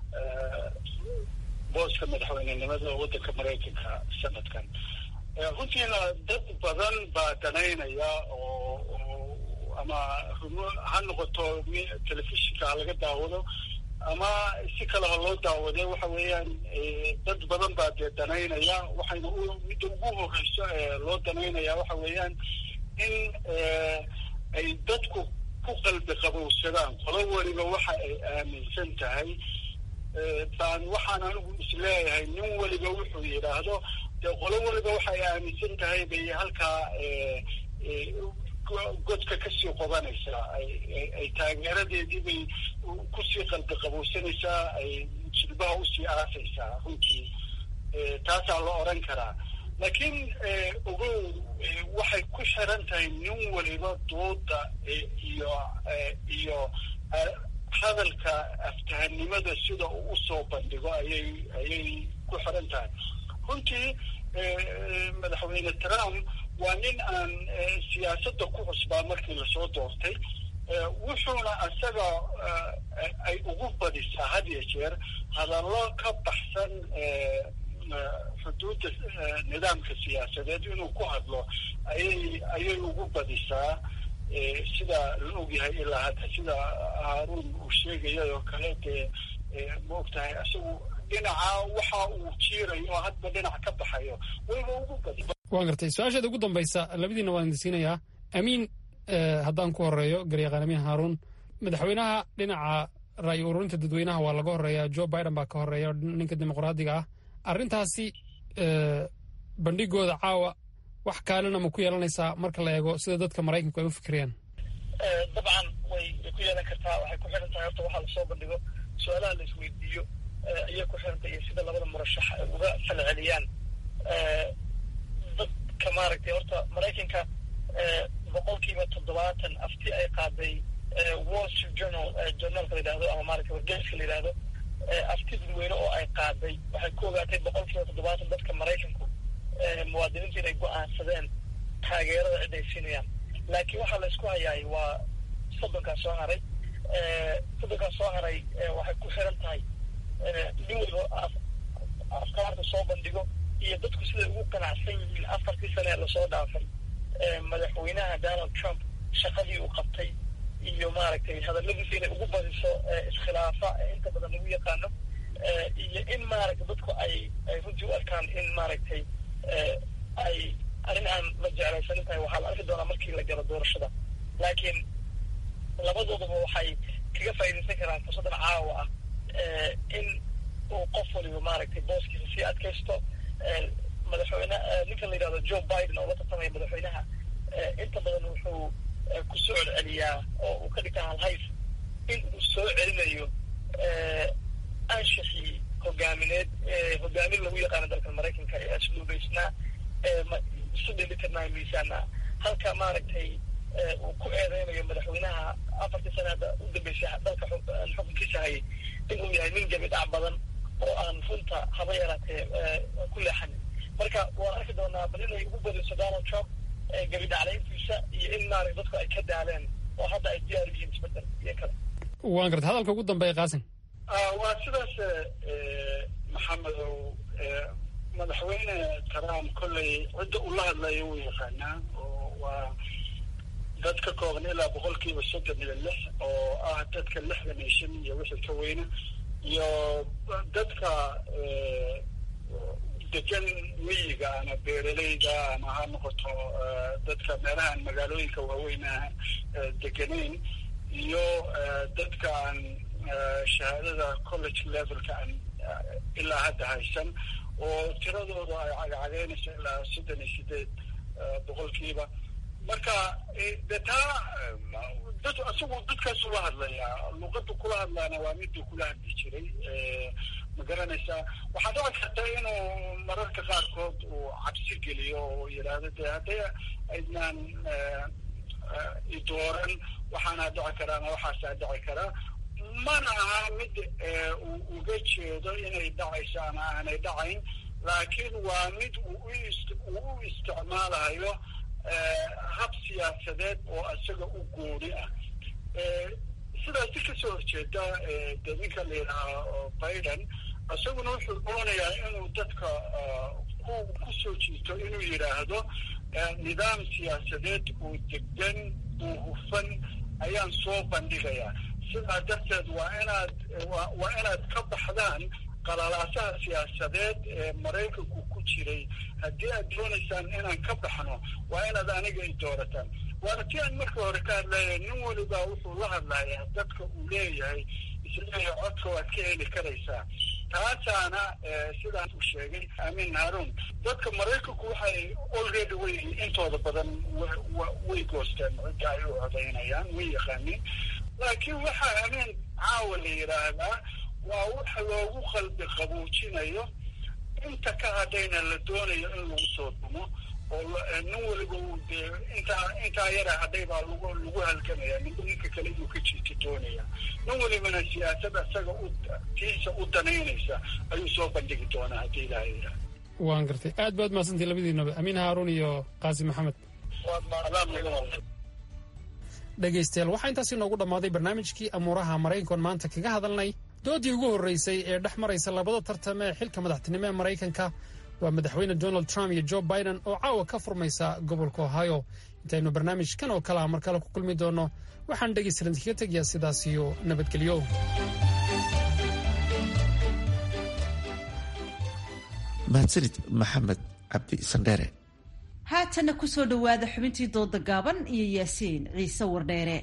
booska madaxweynenimada waddanka maraykanka sanadkan runtiina dad badan baa danaynaya oo ama ha noqoto telefishinka ha laga daawado ama si kale ha loo daawade waxa weeyaan dad badan baa dee danaynaya waxayna midda ugu horreyso ee loo danaynaya waxa weeyaan in ay dadku ku qalbi qabowsadaan qolo weliba waxa ay aaminsan tahay baan waxaan anigu isleeyahay nin weliba wuxuu yidhaahdo dee qolo weliba waxa ay aaminsan tahay bay halkaa godka kasii qobanaysaa ay taageeradeedii bay kusii qalbi qabowsanaysaa ay jilbaha usii aasaysaa runtii taasaa la odhan karaa laakiin ogow waxay ku xiran tahay nin waliba dooda iyo iyo hadalka aftahanimada sida uu usoo bandhigo ayay ayay ku xiran tahay runtii madaxweyne trump waa nin aan siyaasadda ku cusbaa markii lasoo doortay wuxuuna isaga ay ugu badisaa had iyo jeer hadallo ka baxsan xuduudda nidaamka siyaasadeed inuu ku hadlo ayay ayay ugu badisaa sida la ogyahay ilaa hadda sida haaruun uu sheegaya oo kale dee ma ogtahay isagu dhinaca waxa uu jiirayo oo hadba dhinac ka baxayo wayba ugu badi waan gartay su-aasheeda ugu dambaysa labadiina waan idinsiinayaa amiin haddaan ku horeeyo garyaqaan amiin haaruun madaxweynaha dhinaca ra'yi ururinta dadweynaha waa laga horeeya joe biden baa ka horeeya ninka dimuqraadiga ah arrintaasi bandhigooda caawa wax kaalina ma ku yeelanaysaa marka la eego sida dadka maraykanku ay u fikirayaan dabcan way way ku yeelan kartaa waxay ku xiran tahay horta waxaa lasoo bandhigo su-aalaha la isweydiiyo ayay ku xiran tahay iyo sida labada murashax ay uga falceliyaan dadka maaragtay horta maraykanka boqolkiiba toddobaatan afti ay qaaday wall street journal journalka la yidhahdo ama maaragtay wargeyska la yidhahdo afti dadweyne oo ay qaaday waxay ku ogaatay boqolkiiba toddobaatan dadka maraykanku muwaadiniinta inay go-aansadeen taageerada cid ay siinayaan laakiin waxaa la isku hayaay waa soddonkaas soo haray soddonkaas soo haray waxay ku xiran tahay nin waliba afkaarta soo bandhigo iyo dadku siday ugu qanacsan yihiin afartii sane ee lasoo dhaafay madaxweynaha donald trump shaqadii uu qabtay iyo maaragtay hadalladiisa inay ugu badiso iskhilaafa inta badan lagu yaqaano iyo in maaragtay dadku ay ay runtii u arkaan in maaragtay ay arrin aan la jeclaysanin tahay waxaa la arki doonaa markii la galo doorashada laakiin labadoodaba waxay kaga faa'iidaysan karaan fursaddan caawa ah in uu qof waliba maaragtay booskiisa sii adkaysto madaxweyne ninka la yidhahdo joe biden oo la tartamaya madaxweynaha inta badan wuxuu ku soo celceliyaa oo uu ka dhigta halhays in uu soo celinayo anshixii hogaamineed hogaamin lagu yaqaano dalka maraykanka ee asluubaysnaa isu dhelitirnaa miisaana halka maaragtay uu ku eedeynayo madaxweynaha afartii sane hadda u dambeysay dalka xukunkiisa hayay inuu yahay nin gabi dhac badan oo aan runta haba yaraatee ku leexanin marka waan arki doonaa bal inay ugu badiso donald trump gebi dhaclayntiisa iyo in maarag dadku ay ka daaleen oo hadda ay diyaar u yihiin isbedel iyo kale waan garta hadalka ugu dambeeya qaasim waa sidaas maxamedow madaxweyne trump kolley cidda ula hadlayo wuu yaqaanaa oo waa dad ka kooban ilaa boqolkiiba soddon iyo lix oo ah dadka lixdan iyo shan iyo wixii ka weyna iyo dadka degan miyiga ama beeraleyda ama ha noqoto dadka meelahaan magaalooyinka waaweyn deganayn iyo dadka aan shahaadada college levelka aan ilaa hadda haysan oo tiradooda ay cagacagaynayso ilaa soddon iyo sideed boqolkiiba marka de taa dad isagu dadkaasu la hadlayaa luqada kula hadlaana waa miduu kula hadli jiray ma garanaysaa waxaa dhici karta inuu mararka qaarkood uu cabsi geliyo oo yidhaahdo de hadday aydnaan idooran waxaana dhici karaa ama waxaasaa dhici karaa mana aha mid uu uga jeedo inay dhacayso ama aanay dhacayn laakiin waa mid uu u isticmaalayo hab siyaasadeed oo isaga u gooni ah sidaasi kasoo horjeeda de ninka la yidhahaa biden isaguna wuxuu doonayaa inuu dadka ku kusoo jiito inuu yidhaahdo nidaam siyaasadeed uu degdan uu hufan ayaan soo bandhigayaa sidaa darteed waa inaad waa inaad ka baxdaan qalalaasaha siyaasadeed ee maraykanku ku jiray haddii aad doonaysaan inaan ka baxno waa inaad aniga i doorataan waana ti aan marka hore ka hadlaya nin waliba wuxuu la hadlayaa dadka uu leeyahay isleeyahay codka waad ka heli karaysaa taasaana sidaan uu sheegay amin haarun dadka maraykanku waxay already way intooda badan way goosteen cidda ay u codaynayaan way yaqaaniin laakiin waxaa amin caawa la yidhaahdaa waa waxa loogu qalbi qabuujinayo inta ka hadhayna la doonayo in lagu soo dumo oo nin waliba uu dee intaa intaa yara hadhay baa lagu lagu halgamaya ninba ninka kale inuu ka jiito doonaya nin walibana siyaasad isaga u tiisa u danaynaysa ayuu soo bandhigi doonaa haddii ilaaha yidhaha waan gartay aad baad mahadsantii labadiinaba amiin haaruun iyo qaasim maxamed waad maadaan mudan dhegaystayaal waxaa intaasi noogu dhammaaday barnaamijkii amuuraha maraykankoon maanta kaga hadalnay doodii ugu horreysay ee dhex maraysa labada tartame ee xilka madaxtinimo ee maraykanka waa madaxweyne donald trump iyo joe biden oo caawa ka furmaysa gobolka ohio intaynu barnaamijkan oo kale ah mar kale ku kulmi doonno waxaan dhegaystalan kaga tegayaa sidaas iyo nabadgelyo mahadsanid maxamed cabdi sandheere haatanna ku soo dhowaada xubintii dooda gaaban iyo yaasiin ciise wardheere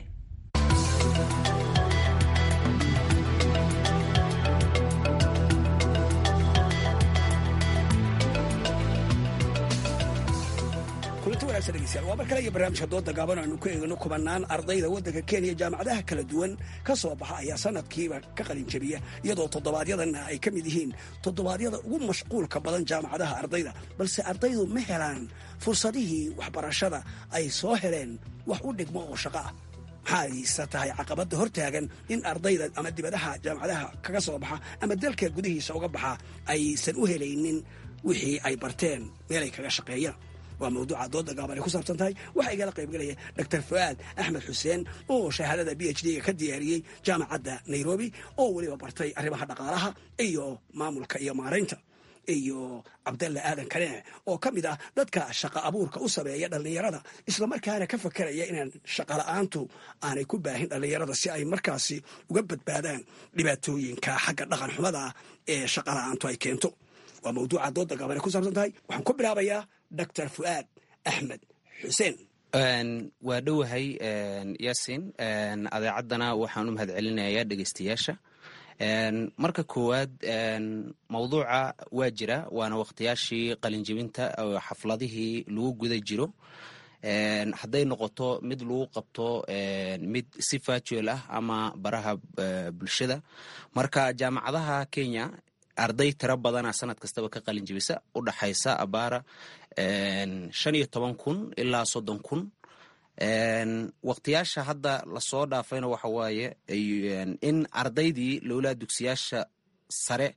waa mar kale iyo barnaamijka dooda gaaban aanu ku eegno kubanaan ardayda waddanka kenya jaamacadaha kala duwan ka soo baxa ayaa sanadkiiba ka qalinjabiya iyadoo toddobaadyadana ay ka mid yihiin toddobaadyada ugu mashquulka badan jaamacadaha ardayda balse ardaydu ma helaan fursadihii waxbarashada ay soo heleen wax u dhigmo oo shaqo ah maxaayse tahay caqabadda hortaagan in ardayda ama dibadaha jaamacadaha kaga soo baxa ama dalka gudihiisa uga baxa aysan u helaynin wixii ay barteen meelay kaga shaqeeyaan waa mawduuca dooda gaaban ay ku saabsan tahay waxaa igala qaybgalaya dor fu'aad axmed xuseen oo shahaadada b h d-ga ka diyaariyey jaamacadda nairobi oo weliba bartay arrimaha dhaqaalaha iyo maamulka iyo maaraynta iyo cabdalla aadan kanee oo ka mid ah dadka shaqa abuurka u sameeya dhallinyarada islamarkaana ka fakeraya inaan shaqola'aantu aanay ku baahin dhallinyarada si ay markaasi uga badbaadaan dhibaatooyinka xagga dhaqan xumada ee shaqola'aantu ay keento waa mawduuca dooda gaaban ay ku saabsan tahay waxaan ku bilaabayaa dor fu'aad axmed xuseen waa dhowahay yasin adeecaddana waxaan u mahad celinayaa dhegeystayaasha marka koowaad mawduuca waa jira waana wakhtiyaashii qalinjibinta oo xafladihii lagu guda jiro hadday noqoto mid lagu qabto mid si virtual ah ama baraha bulshada marka jaamacadaha kenya arday tiro badana sanad kastaba ka qalin jibisa u dhaxaysa abaara shan iyo toban kun ilaa soddon kun waqtiyaasha hadda lasoo dhaafayna waxa waaye in ardaydii lowlaa dugsiyaasha sare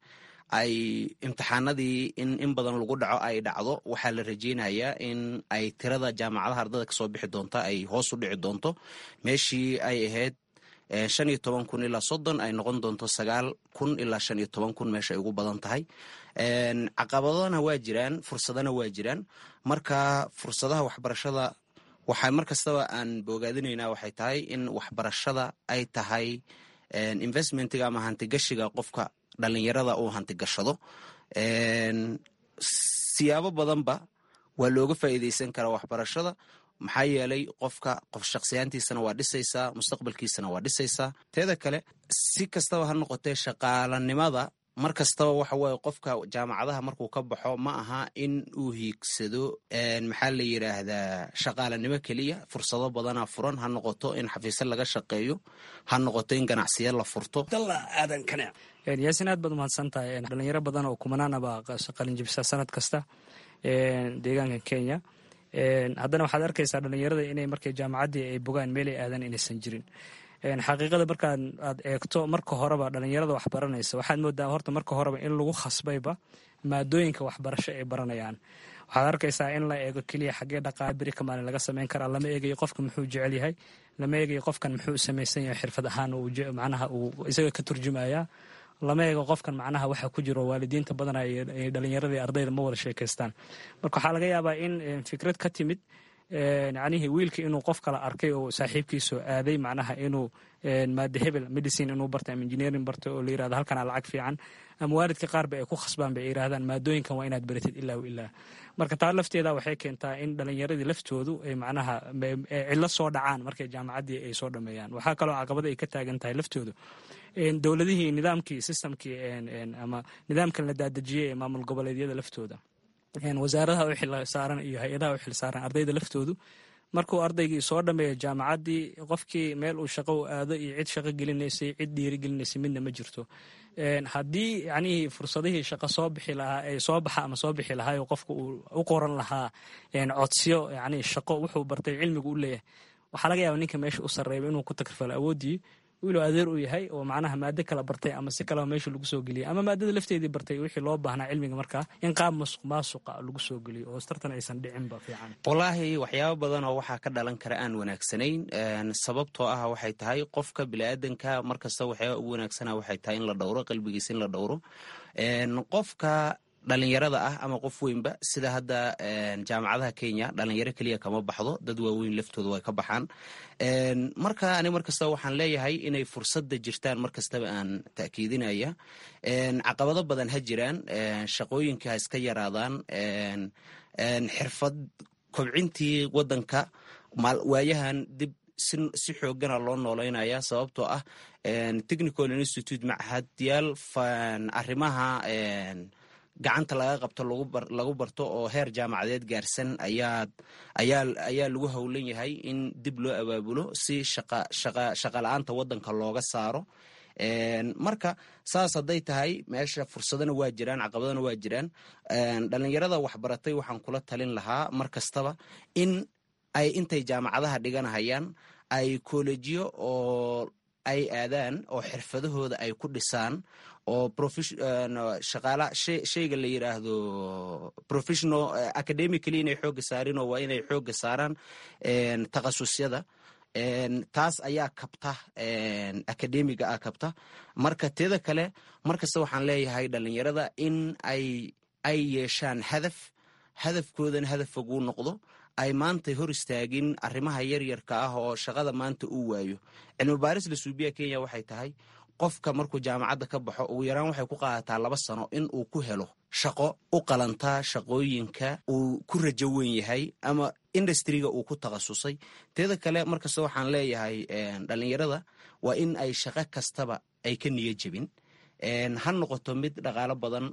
ay imtixaanadii in in badan lagu dhaco ay dhacdo waxaa la rajeynayaa in ay tirada jaamacadaha ardada kasoo bixi doonta ay hoos u dhici doonto meeshii ay ahayd shan iyo toban kun ilaa soddon ay noqon doonto sagaal kun ilaa shan iyo toban kun meesha ay ugu badan tahay caqabadana waa jiraan fursadana waa jiraan marka fursadaha waxbarashada waxaa mar kastaba aan boogaadinaynaa waxay tahay in waxbarashada ay tahay investmentiga ama hantigashiga qofka dhalinyarada uu hantigashado siyaabo badanba waa looga faa'iideysan karaa waxbarashada maxaa yeelay qofka qof shakhsiyaantiisana waa dhisaysaa mustaqbalkiisana waa dhisaysaa teeda kale si kastaba ha noqotee shaqaalanimada mar kastaba waxa weye qofka jaamacadaha markuu ka baxo ma aha in uu hiigsado maxaa la yidhaahdaa shaqaalanimo keliya fursado badana furan ha noqoto in xafiisyo laga shaqeeyo ha noqoto in ganacsiyo la furto yaasin aad baad umahadsan tahay dhalinyaro badan oo kumanaanaba qalinjibisa sanad kasta deegaanka kenya haddana waxaad arkaysaa dhalinyarada inay markay jaamacaddii ay bogaan meelay aadan inaysan jirin xaqiiqada markaad aad eegto marka horeba dhalinyarada wax baranaysa waxaad moodaa horta marka horeba in lagu khasbayba maadooyinka waxbarasho ay baranayaan waxaad arkaysaa in la eego keliya xaggee dhaqaale beri ka maalin laga samayn karaa lama eegayo qofka muxuu jecel yahay lama eegayo qofkan muxuu samaysan yahay xirfad ahaan macnaha uu isaga ka turjumaya lama eego qofkan macnaha waxa ku jiro waalidiinta badana dhalinyaradii ardayda ma wada sheekaystaan marka waxaa laga yaabaa in fikrad ka timid yacnihii wiilka inuu qof kala arkay oo saaxiibkiisoo aaday macnaha inuu maade hebel medicine inuu barta ama engineering barta oo la yirahdo halkanaa lacag fiican ama waalidka qaarba ay ku khasbaan bay yiraahdaan maadooyinkan waa inaad baratid ilaa w ilaa marka taa lafteeda waxay keentaa in dhalinyaradii laftoodu ay macnaha cillo soo dhacaan markay jaamacaddii ay soo dhameeyaan waxaa kaloo caqabada ay ka taagan tahay laftoodu dowladihii nidaamkii systemkii ama nidaamkan la daadejiyey ee maamul goboleedyada laftooda wasaaradaha u xil saaran iyo hay-adaha u xil saaran ardayda laftoodu markuu ardaygii soo dhameeyo jaamacaddii qofkii meel uu shaqo u aado iyo cid shaqo gelinaysay cid dhiirigelinaysay midna ma jirto haddii yacnihii fursadihii shaqo soo bixi lahaa ee soo baxa ama soo bixi lahaa qofka uu u qoran lahaa codsiyo yacnii shaqo wuxuu bartay cilmigu u leeyahay waxaa laga yaaba ninka meesha u sarreeyba inuu ku takrifalo awooddii wiiluu adeer u yahay oo macnaha maado kala bartay ama si kaleba meesha lagu soo geliyay ama maadada lafteedii bartay wixii loo baahnaa cilmiga markaa in qaab masuq maasuqa lagu soo geliyo oo tartan aysan dhicinba fiican wallaahi waxyaabo badan oo waxaa ka dhalan kara aan wanaagsanayn sababtoo ah waxay tahay qofka biniaadanka markasta waxyaaba ugu wanaagsana waxay tahay in la dhowro qalbigiisa in la dhowro qofka dhalinyarada ah ama qof weynba sida hadda jaamacadaha kenya dhalinyaro keliya kama baxdo dad waaweyn laftooda way ka baxaan marka ani markastaba waxaan leeyahay inay fursadda jirtaan markastaba aan ta'kiidinaya caqabado badan ha jiraan shaqooyinka ha iska yaraadaan xirfad kobcintii wadanka waayahan dib si xoogana loo nooleynaya sababtoo ah technical institute machadyaal arrimaha gacanta laga qabto lagu barto oo heer jaamacadeed gaarsan ayaa lagu howlan yahay in dib loo abaabulo si shaqa la-aanta wadanka looga saaro marka saas hadday tahay meesha fursadana waa jiraan caqabadana waa jiraan dhalinyarada waxbaratay waxaan kula talin lahaa mar kastaba in ay intay jaamacadaha dhiganahayaan ay kolejyo oo ay aadaan oo xirfadahooda ay ku dhisaan oo shaqaala shayga la yiraahdo professional academically inay xooga saarin oo waa inay xooga saaraan takhasusyada taas ayaa kabta academiga ah kabta marka teeda kale markasta waxaan leeyahay dhalinyarada in ay ay yeeshaan hadaf hadafkoodana hadaf foguu noqdo ay maanta hor istaagin arrimaha yaryarka ah oo shaqada maanta uu waayo cilmi baaris la suubiya kenya waxay tahay qofka markuu jaamacadda ka baxo ugu yaraan waxay ku qaadataa laba sano in uu ku helo shaqo u qalantaa shaqooyinka uu ku rajo weyn yahay ama industriga uu ku takhasusay teeda kale markasta waxaan leeyahay dhalinyarada waa in ay shaqo kastaba ay ka niyo jebin ha noqoto mid dhaqaalo badan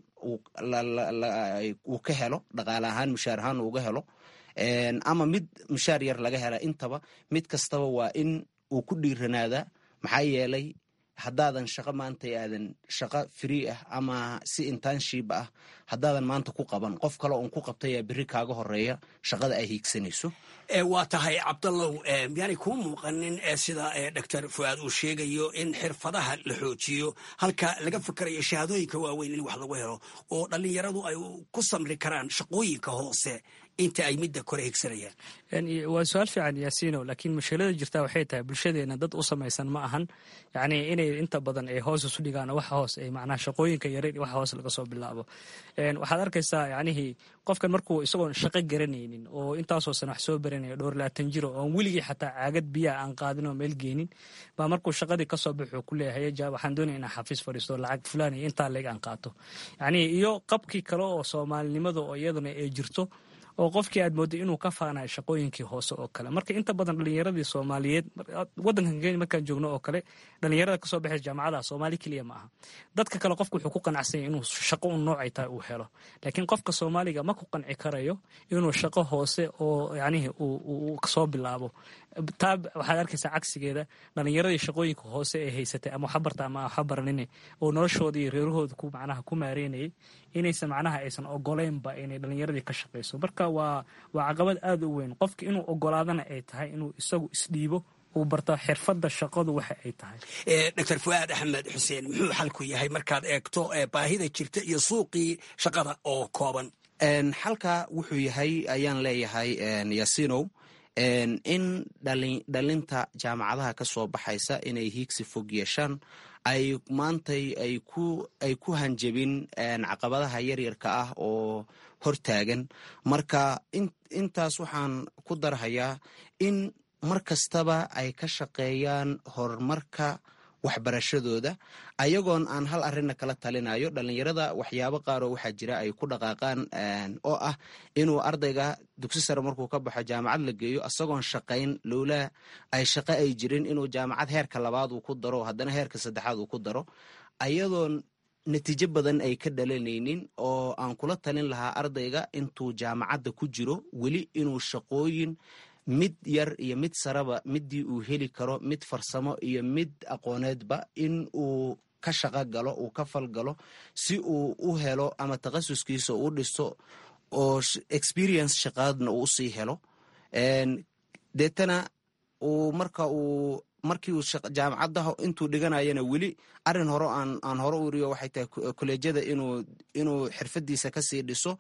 uu ka helo dhaqaale ahaan mushaar ahaan uuga helo ama mid mushaar yar laga hela intaba mid kastaba waa in uu ku dhiiranaadaa maxaa yeelay haddaadan shaqo maanta aadan shaqo free ah ama si internship ah haddaadan maanta ku qaban qof kale oon ku qabtayaa berri kaaga horeeya shaqada ay hiigsanayso waa tahay cabdallow miyaanay kuu muuqanin sida doctor fuaad uu sheegayo in xirfadaha la xoojiyo halka laga fikarayo shahaadooyinka waaweyn in wax lagu helo oo dhallinyaradu ay ku samri karaan shaqooyinka hoose inta ay midda kore higsanayaan waa su-aal fiican yaasiino laakiin mushkilada jirta waxay tahay bulshadeena dad u samaysan ma ahan yacni inay inta badan ay hoos isu dhigaan waxa hoos ay macnaha shaqooyinka yare waxa hoos laga soo bilaabo waxaad arkaysaa yacnihii qofkan markuu isagoon shaqo garanaynin oo intaasoo sana wax soo baranaya dhowr laatan jiro oon weligii xataa caagad biyaha aan qaadin oo meel geenin baa markuu shaqadii kasoo baxuu ku leeyahay ja waxaan doonaya inaan xafiis fadhiisto lacag fulaan iyo intaa leeg aan qaato yacni iyo qabkii kale oo soomaalinimada oo iyaduna ay jirto oo qofkii aad mooday inuu ka faanayo shaqooyinkii hoose oo kale marka inta badan dhalinyaradii soomaaliyeed wadankan kenya markaan joogno oo kale dhalinyarada kasoo baxay jaamacadaha soomaali keliya ma aha dadka kale qofka wuxuu ku qanacsanya inuu shaqo un noocay tahay uu helo laakiin qofka soomaaliga ma ku qanci karayo inuu shaqo hoose oo yacnihii uu soo bilaabo taa waxaad arkaysaa cagsigeeda dhalinyaradii shaqooyinka hoose ee haysatay ama waxa barta ama waxa baranine oo noloshooda iyo reerahooda ku macnaha ku maareynayay inaysan macnaha aysan ogoleynba inay dhalinyaradii ka shaqayso marka waa waa caqabad aada u weyn qofka inuu ogolaadana ay tahay inuu isagu isdhiibo uu barto xirfadda shaqadu waxa ay tahay doctor fuaad axmed xuseen muxuu xalku yahay markaad eegto baahida jirta iyo suuqii shaqada oo kooban xalka wuxuu yahay ayaan leeyahay yasinow in dhalinta jaamacadaha ka soo baxaysa inay hiigsi fog yeeshaan ay maantay ay ku hanjabin caqabadaha yaryarka ah oo hortaagan marka intaas waxaan ku darhayaa in mar kastaba ay ka shaqeeyaan horumarka waxbarashadooda ayagoon aan hal arrinna kala talinayo dhallinyarada waxyaabo qaaroo waxaa jira ay ku dhaqaaqaan oo ah inuu ardayga dugsi sare markuu ka baxo jaamacad la geeyo isagoon shaqayn lowlaa ay shaqo ay jirin inuu jaamacad heerka labaad uu ku daro haddana heerka saddexaad uu ku daro ayadoon natiijo badan ay ka dhalanaynin oo aan kula talin lahaa ardayga intuu jaamacadda ku jiro weli inuu shaqooyin mid yar iyo mid sareba midii uu heli karo mid farsamo iyo mid aqooneedba in uu ka shaqo galo uu ka falgalo si uu u helo ama takhasuskiisa u dhisto oo experience shaqaadna uu usii helo deetana uu marka uu markii uu jaamacadda intuu dhiganayana weli arin hore aan hore u iriyo waxay tahay kolleejyada inuu inuu xirfadiisa kasii dhiso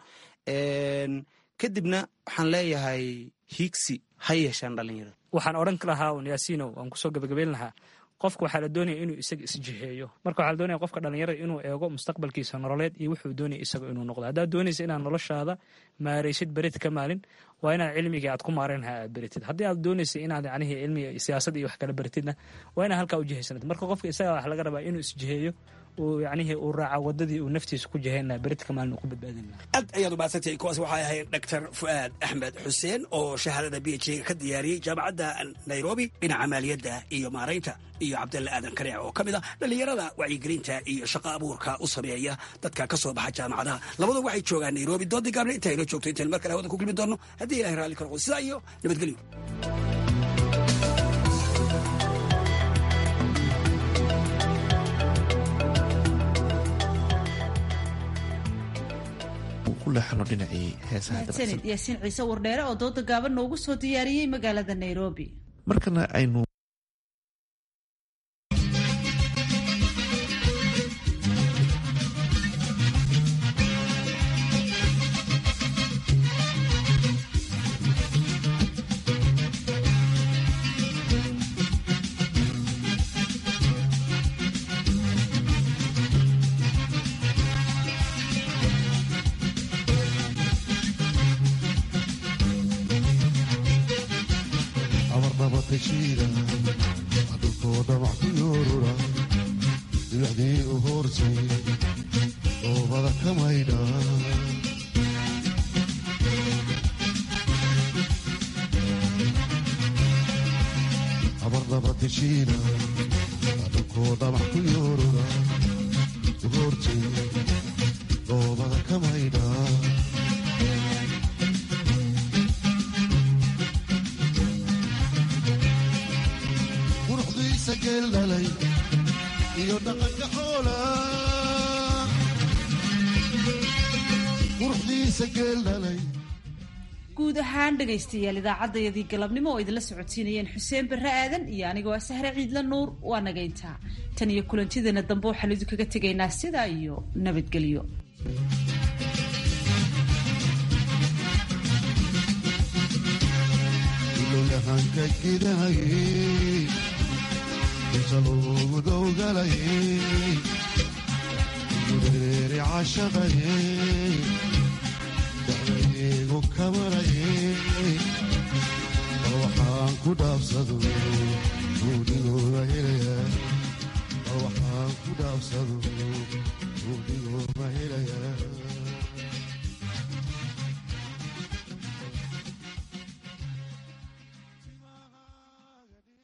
kadibna waxaan leeyahay hiigsi ha yeeshaan dhalinyarada waxaan odhan lahaa un yaasiino waan kusoo gabagabeyn lahaa qofka waxaa la doonaya inuu isaga isjiheeyo marka waxaa la doonaya qofka dhalinyarada inuu eego mustaqbalkiisa nololeed iyo wuxuu doonaya isaga inuu noqdo haddaad doonaysa inaad noloshaada maaraysid berid ka maalin waa inaad cilmigii aad ku maarayn lahaa aad beritid haddii aad doonaysa inaad yacnihii cilmiga siyaasad iyo wax kala beritidna waa inaad halkaa u jihaysanad marka qofka isaga wax laga rabaa inuu isjiheeyo uu yacnihii uu raaca wadadii uu naftiisa ku jihayn lahaa berid ka maalin uu ku badbaadin lahaa aad ayaad umahadsantahay kuwaas waxay ahayd doctor fu'aad axmed xuseen oo shahaadada b h ga ka diyaariyey jaamacadda nairobi dhinaca maaliyadda iyo maaraynta iyo cabdalle aadan kareec oo ka mid ah dhallinyarada wacyigelinta iyo shaqo abuurka u sameeya dadka ka soo baxa jaamacadaha labadu waxay joogaan nairobi doodii gaabna inta aynoo joogto intayn mar kale hawada ku kulmi doonno haddii ilahay raalli ka noqdo sidaa iyo nabadgelyo mahadsanid yaasiin ciise wardheere oo dooda gaaban noogu soo diyaariyey magaalada nairobi markana aynu iyo dhaqanka xoola quruxdiisa geeldhalay guud ahaan dhegaystayaal idaacaddayadii galabnimo oo idinla socodsiinayeen xuseen barre aadan iyo anigoo ah sahre ciidla nuur waa nagayntaa tan iyo kulantideena dambe waxaan idinkaga tegaynaa sidaa iyo nabadgelyo ilowyahanka gidahayey inta loogu dowgalayey gureeri cashaqayey dacdayeegu kamarayey bal waxaan ku dhaabsado guudigooba helaya bal waxaan ku dhaabsado guudigooba helaya